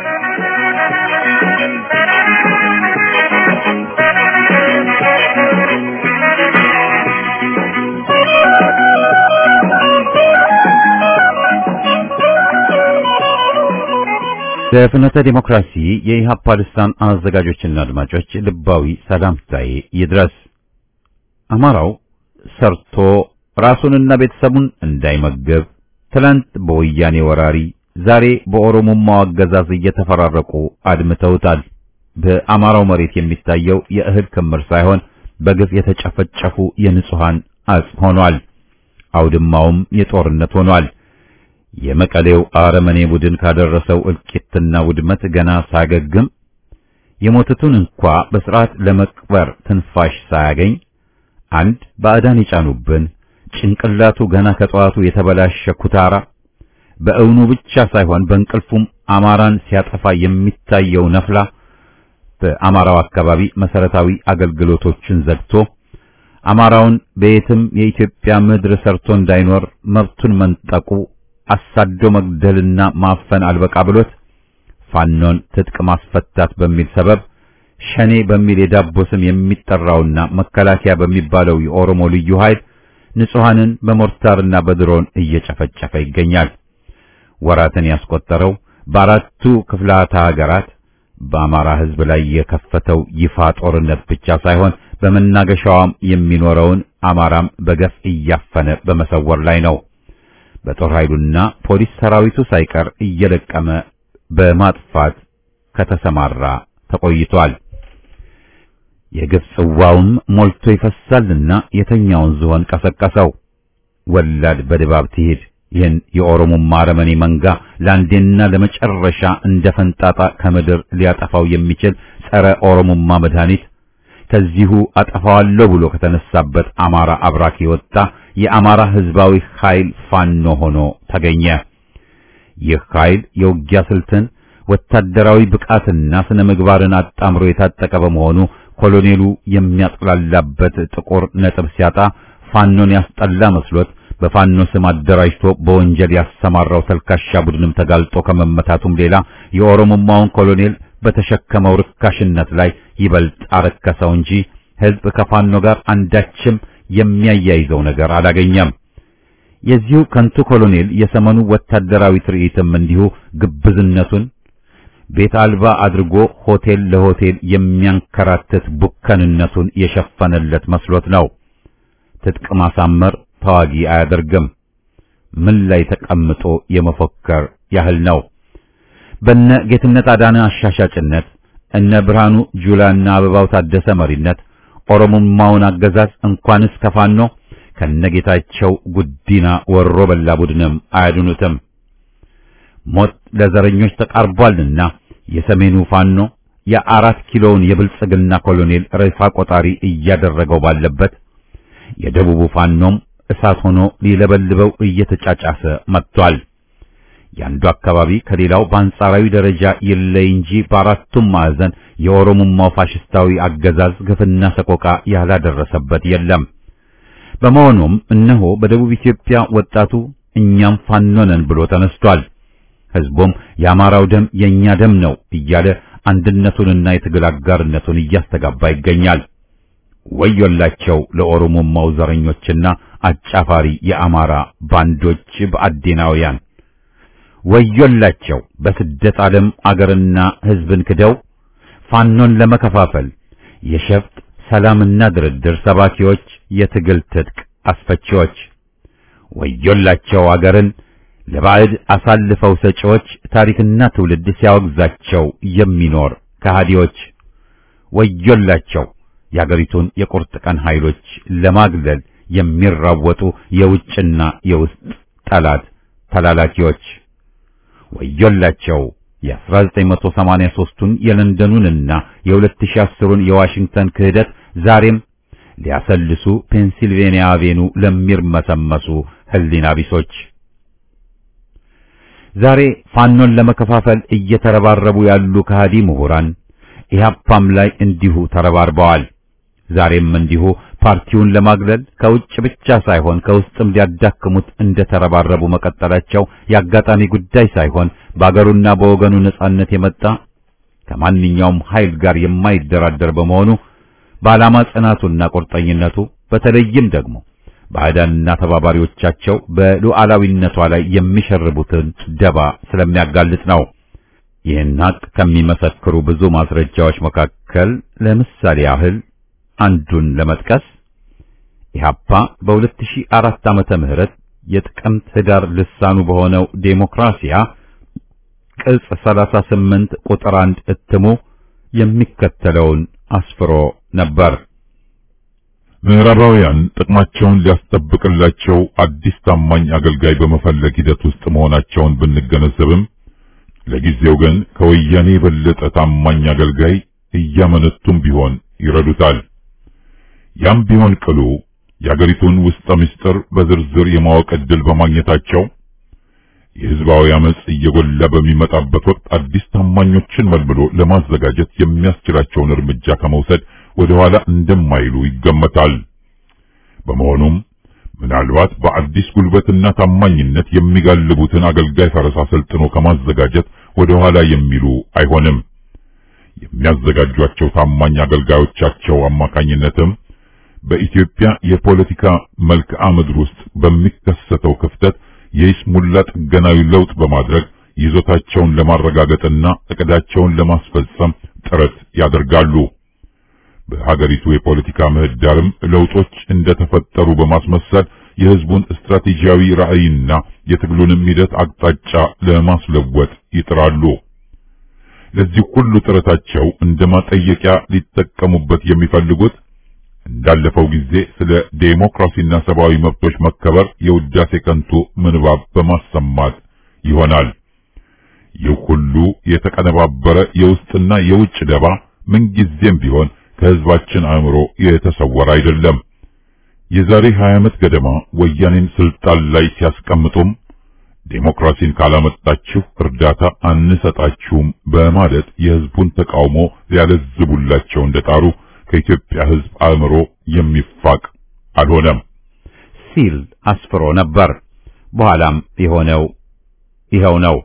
ለፍኖተ ዲሞክራሲ የኢሃፓ ልሳን አዘጋጆችና አድማጮች ልባዊ ሰላምታዬ ይድረስ። አማራው ሰርቶ ራሱንና ቤተሰቡን እንዳይመገብ ትላንት በወያኔ ወራሪ ዛሬ በኦሮሞማው አገዛዝ እየተፈራረቁ አድምተውታል። በአማራው መሬት የሚታየው የእህል ክምር ሳይሆን በግፍ የተጨፈጨፉ የንጹሃን አጽም ሆኗል። አውድማውም የጦርነት ሆኗል። የመቀሌው አረመኔ ቡድን ካደረሰው እልቂትና ውድመት ገና ሳያገግም የሞቱትን እንኳ በስርዓት ለመቅበር ትንፋሽ ሳያገኝ አንድ ባዕዳን የጫኑብን ጭንቅላቱ ገና ከጠዋቱ የተበላሸ ኩታራ በእውኑ ብቻ ሳይሆን በእንቅልፉም አማራን ሲያጠፋ የሚታየው ነፍላ በአማራው አካባቢ መሰረታዊ አገልግሎቶችን ዘግቶ አማራውን በየትም የኢትዮጵያ ምድር ሰርቶ እንዳይኖር መብቱን መንጠቁ አሳዶ መግደልና ማፈን አልበቃ ብሎት ፋኖን ትጥቅ ማስፈታት በሚል ሰበብ ሸኔ በሚል የዳቦ ስም የሚጠራውና መከላከያ በሚባለው የኦሮሞ ልዩ ኃይል ንጹሐንን በሞርታርና በድሮን እየጨፈጨፈ ይገኛል። ወራትን ያስቆጠረው በአራቱ ክፍላተ ሀገራት በአማራ ሕዝብ ላይ የከፈተው ይፋ ጦርነት ብቻ ሳይሆን በመናገሻዋም የሚኖረውን አማራም በገፍ እያፈነ በመሰወር ላይ ነው። በጦር ኃይሉና ፖሊስ ሰራዊቱ ሳይቀር እየለቀመ በማጥፋት ከተሰማራ ተቆይቷል። የግፍ ጽዋውም ሞልቶ ይፈሳልና የተኛውን ዝሆን ቀሰቀሰው። ወላድ በድባብ ትሄድ። ይህን የኦሮሞማ አረመኔ መንጋ ለአንዴና ለመጨረሻ እንደ ፈንጣጣ ከምድር ሊያጠፋው የሚችል ጸረ ኦሮሞማ መድኃኒት ከዚሁ አጠፋዋለሁ ብሎ ከተነሳበት አማራ አብራክ የወጣ የአማራ ህዝባዊ ኃይል ፋኖ ሆኖ ተገኘ። ይህ ኃይል የውጊያ ስልትን ወታደራዊ ብቃትና ስነ ምግባርን አጣምሮ የታጠቀ በመሆኑ ኮሎኔሉ የሚያጥላላበት ጥቁር ነጥብ ሲያጣ ፋኖን ያስጠላ መስሎት በፋኖ ስም አደራጅቶ በወንጀል ያሰማራው ተልካሻ ቡድንም ተጋልጦ ከመመታቱም ሌላ የኦሮሞማውን ኮሎኔል በተሸከመው ርካሽነት ላይ ይበልጥ አረከሰው እንጂ ሕዝብ ከፋኖ ጋር አንዳችም የሚያያይዘው ነገር አላገኘም። የዚሁ ከንቱ ኮሎኔል የሰመኑ ወታደራዊ ትርኢትም እንዲሁ ግብዝነቱን ቤት አልባ አድርጎ ሆቴል ለሆቴል የሚያንከራትት ቡከንነቱን የሸፈነለት መስሎት ነው። ትጥቅ ማሳመር ተዋጊ አያደርግም። ምን ላይ ተቀምጦ የመፎከር ያህል ነው። በነ ጌትነት አዳነ አሻሻጭነት እነ ብርሃኑ ጁላና አበባው ታደሰ መሪነት ኦሮሞማውን አገዛዝ እንኳንስ ከፋኖ ከነጌታቸው ጉዲና ወሮ በላ ቡድንም አያድኑትም። ሞት ለዘረኞች ተቃርቧልና የሰሜኑ ፋኖ የአራት ኪሎውን የብልጽግና ኮሎኔል ሬሳ ቆጣሪ እያደረገው ባለበት የደቡቡ ፋኖም እሳት ሆኖ ሊለበልበው እየተጫጫሰ መጥቷል። የአንዱ አካባቢ ከሌላው በአንጻራዊ ደረጃ ይለይ እንጂ በአራቱም ማዕዘን የኦሮሞማው ፋሽስታዊ አገዛዝ ግፍና ሰቆቃ ያላደረሰበት የለም። በመሆኑም እነሆ በደቡብ ኢትዮጵያ ወጣቱ እኛም ፋኖ ነን ብሎ ተነስቷል። ሕዝቡም የአማራው ደም የኛ ደም ነው እያለ አንድነቱንና የትግል አጋርነቱን እያስተጋባ ይገኛል። ወዮላቸው ለኦሮሞማው ዘረኞችና አጫፋሪ የአማራ ባንዶች በአዴናውያን ወዮላቸው በስደት ዓለም አገርና ሕዝብን ክደው ፋኖን ለመከፋፈል የሸፍጥ ሰላምና ድርድር ሰባኪዎች፣ የትግል ትጥቅ አስፈቺዎች ወዮላቸው አገርን ለባዕድ አሳልፈው ሰጪዎች፣ ታሪክና ትውልድ ሲያወግዛቸው የሚኖር ከሃዲዎች ወዮላቸው የአገሪቱን የቁርጥ ቀን ኃይሎች ለማግለል የሚራወጡ የውጭና የውስጥ ጠላት ተላላኪዎች ወዮላቸው የ1983ቱን የለንደኑንና የ2010ን የዋሽንግተን ክህደት ዛሬም ሊያሰልሱ ፔንሲልቬንያ አቬኑ ለሚርመሰመሱ ህሊና ቢሶች ዛሬ ፋኖን ለመከፋፈል እየተረባረቡ ያሉ ከሃዲ ምሁራን ኢህአፓም ላይ እንዲሁ ተረባርበዋል። ዛሬም እንዲሁ ፓርቲውን ለማግለል ከውጭ ብቻ ሳይሆን ከውስጥም ሊያዳክሙት እንደተረባረቡ መቀጠላቸው የአጋጣሚ ጉዳይ ሳይሆን በአገሩና በወገኑ ነጻነት የመጣ ከማንኛውም ኃይል ጋር የማይደራደር በመሆኑ በዓላማ ጽናቱና ቁርጠኝነቱ በተለይም ደግሞ ባዕዳንና ተባባሪዎቻቸው በሉዓላዊነቷ ላይ የሚሸርቡትን ደባ ስለሚያጋልጥ ነው። ይህን ሀቅ ከሚመሰክሩ ብዙ ማስረጃዎች መካከል ለምሳሌ ያህል አንዱን ለመጥቀስ ኢህአፓ በ2004 ዓመተ ምህረት የጥቅምት ህዳር ልሳኑ በሆነው ዴሞክራሲያ ቅጽ 38 ቁጥር 1 እትሙ የሚከተለውን አስፍሮ ነበር። ምዕራባውያን ጥቅማቸውን ሊያስጠብቅላቸው አዲስ ታማኝ አገልጋይ በመፈለግ ሂደት ውስጥ መሆናቸውን ብንገነዘብም ለጊዜው ግን ከወያኔ የበለጠ ታማኝ አገልጋይ እያመነቱም ቢሆን ይረዱታል። ያም ቢሆን ቅሉ የአገሪቱን ውስጠ ምስጢር በዝርዝር የማወቅ ዕድል በማግኘታቸው የህዝባዊ አመጽ እየጎላ በሚመጣበት ወቅት አዲስ ታማኞችን መልምሎ ለማዘጋጀት የሚያስችላቸውን እርምጃ ከመውሰድ ወደ ኋላ እንደማይሉ ይገመታል። በመሆኑም ምናልባት በአዲስ ጉልበትና ታማኝነት የሚጋልቡትን አገልጋይ ፈረስ አሰልጥኖ ከማዘጋጀት ወደ ኋላ የሚሉ አይሆንም። የሚያዘጋጇቸው ታማኝ አገልጋዮቻቸው አማካኝነትም በኢትዮጵያ የፖለቲካ መልክዓ ምድር ውስጥ በሚከሰተው ክፍተት የይስሙላ ጥገናዊ ለውጥ በማድረግ ይዞታቸውን ለማረጋገጥና እቅዳቸውን ለማስፈጸም ጥረት ያደርጋሉ። በሀገሪቱ የፖለቲካ ምህዳርም ለውጦች እንደተፈጠሩ በማስመሰል የህዝቡን ስትራቴጂያዊ ራዕይና የትግሉንም ሂደት አቅጣጫ ለማስለወጥ ይጥራሉ። ለዚህ ሁሉ ጥረታቸው እንደ ማጠየቂያ ሊጠቀሙበት የሚፈልጉት እንዳለፈው ጊዜ ስለ ዴሞክራሲና ሰብአዊ መብቶች መከበር የውዳሴ ከንቱ ምንባብ በማሰማት ይሆናል። ይህ ሁሉ የተቀነባበረ የውስጥና የውጭ ደባ ምንጊዜም ቢሆን ከህዝባችን አእምሮ የተሰወረ አይደለም። የዛሬ 20 ዓመት ገደማ ወያኔን ስልጣን ላይ ሲያስቀምጡም ዴሞክራሲን ካላመጣችሁ እርዳታ አንሰጣችሁም በማለት የህዝቡን ተቃውሞ ሊያለዝቡላቸው እንደጣሩ ከኢትዮጵያ ህዝብ አእምሮ የሚፋቅ አልሆነም ሲል አስፍሮ ነበር። በኋላም የሆነው ይኸው ነው።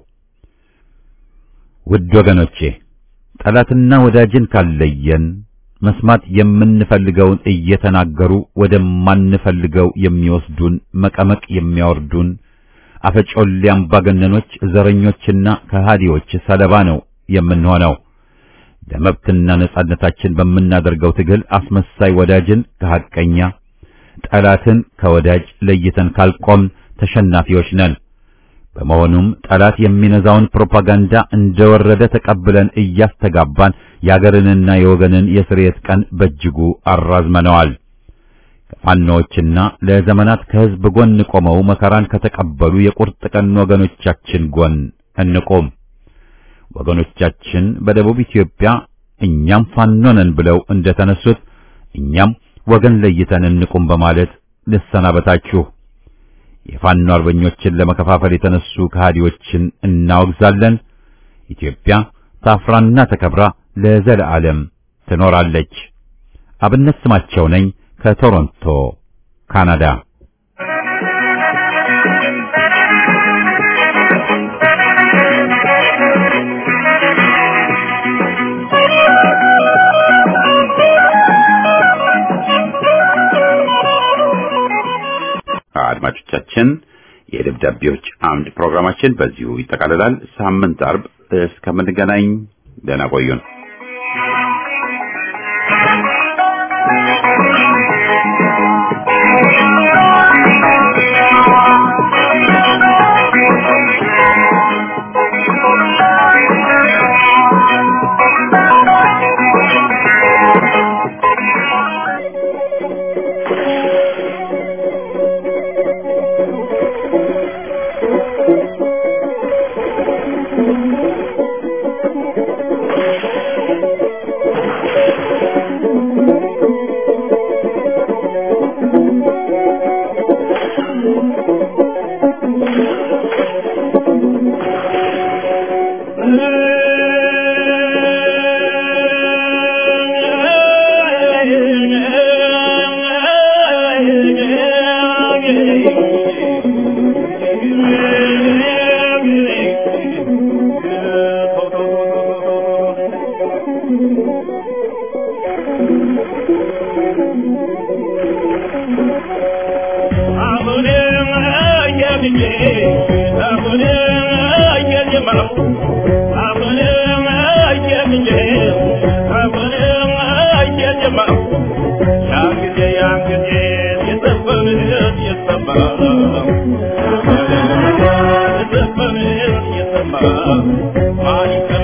ውድ ወገኖቼ ጠላትና ወዳጅን ካለየን መስማት የምንፈልገውን እየተናገሩ ወደማንፈልገው የሚወስዱን መቀመቅ የሚያወርዱን አፈጮሌ አምባገነኖች፣ ዘረኞችና ከሃዲዎች ሰለባ ነው የምንሆነው። ለመብትና ነጻነታችን በምናደርገው ትግል አስመሳይ ወዳጅን ከሐቀኛ ጠላትን ከወዳጅ ለይተን ካልቆም ተሸናፊዎች ነን። በመሆኑም ጠላት የሚነዛውን ፕሮፓጋንዳ እንደወረደ ተቀብለን እያስተጋባን የአገርንና የወገንን የስርየት ቀን በእጅጉ አራዝመነዋል። ከፋኖዎችና ለዘመናት ከሕዝብ ጎን ቆመው መከራን ከተቀበሉ የቁርጥ ቀን ወገኖቻችን ጎን እንቆም። ወገኖቻችን በደቡብ ኢትዮጵያ እኛም ፋኖ ነን ብለው እንደተነሱት እኛም ወገን ለይተን እንቁም በማለት ልሰናበታችሁ። የፋኖ አርበኞችን ለመከፋፈል የተነሱ ከሃዲዎችን እናወግዛለን። ኢትዮጵያ ታፍራና ተከብራ ለዘለዓለም ትኖራለች። አብነት ስማቸው ነኝ ከቶሮንቶ ካናዳ። አድማጮቻችን የደብዳቤዎች አምድ ፕሮግራማችን በዚሁ ይጠቃልላል። ሳምንት አርብ እስከምንገናኝ ደህና ቆዩን። Thank you.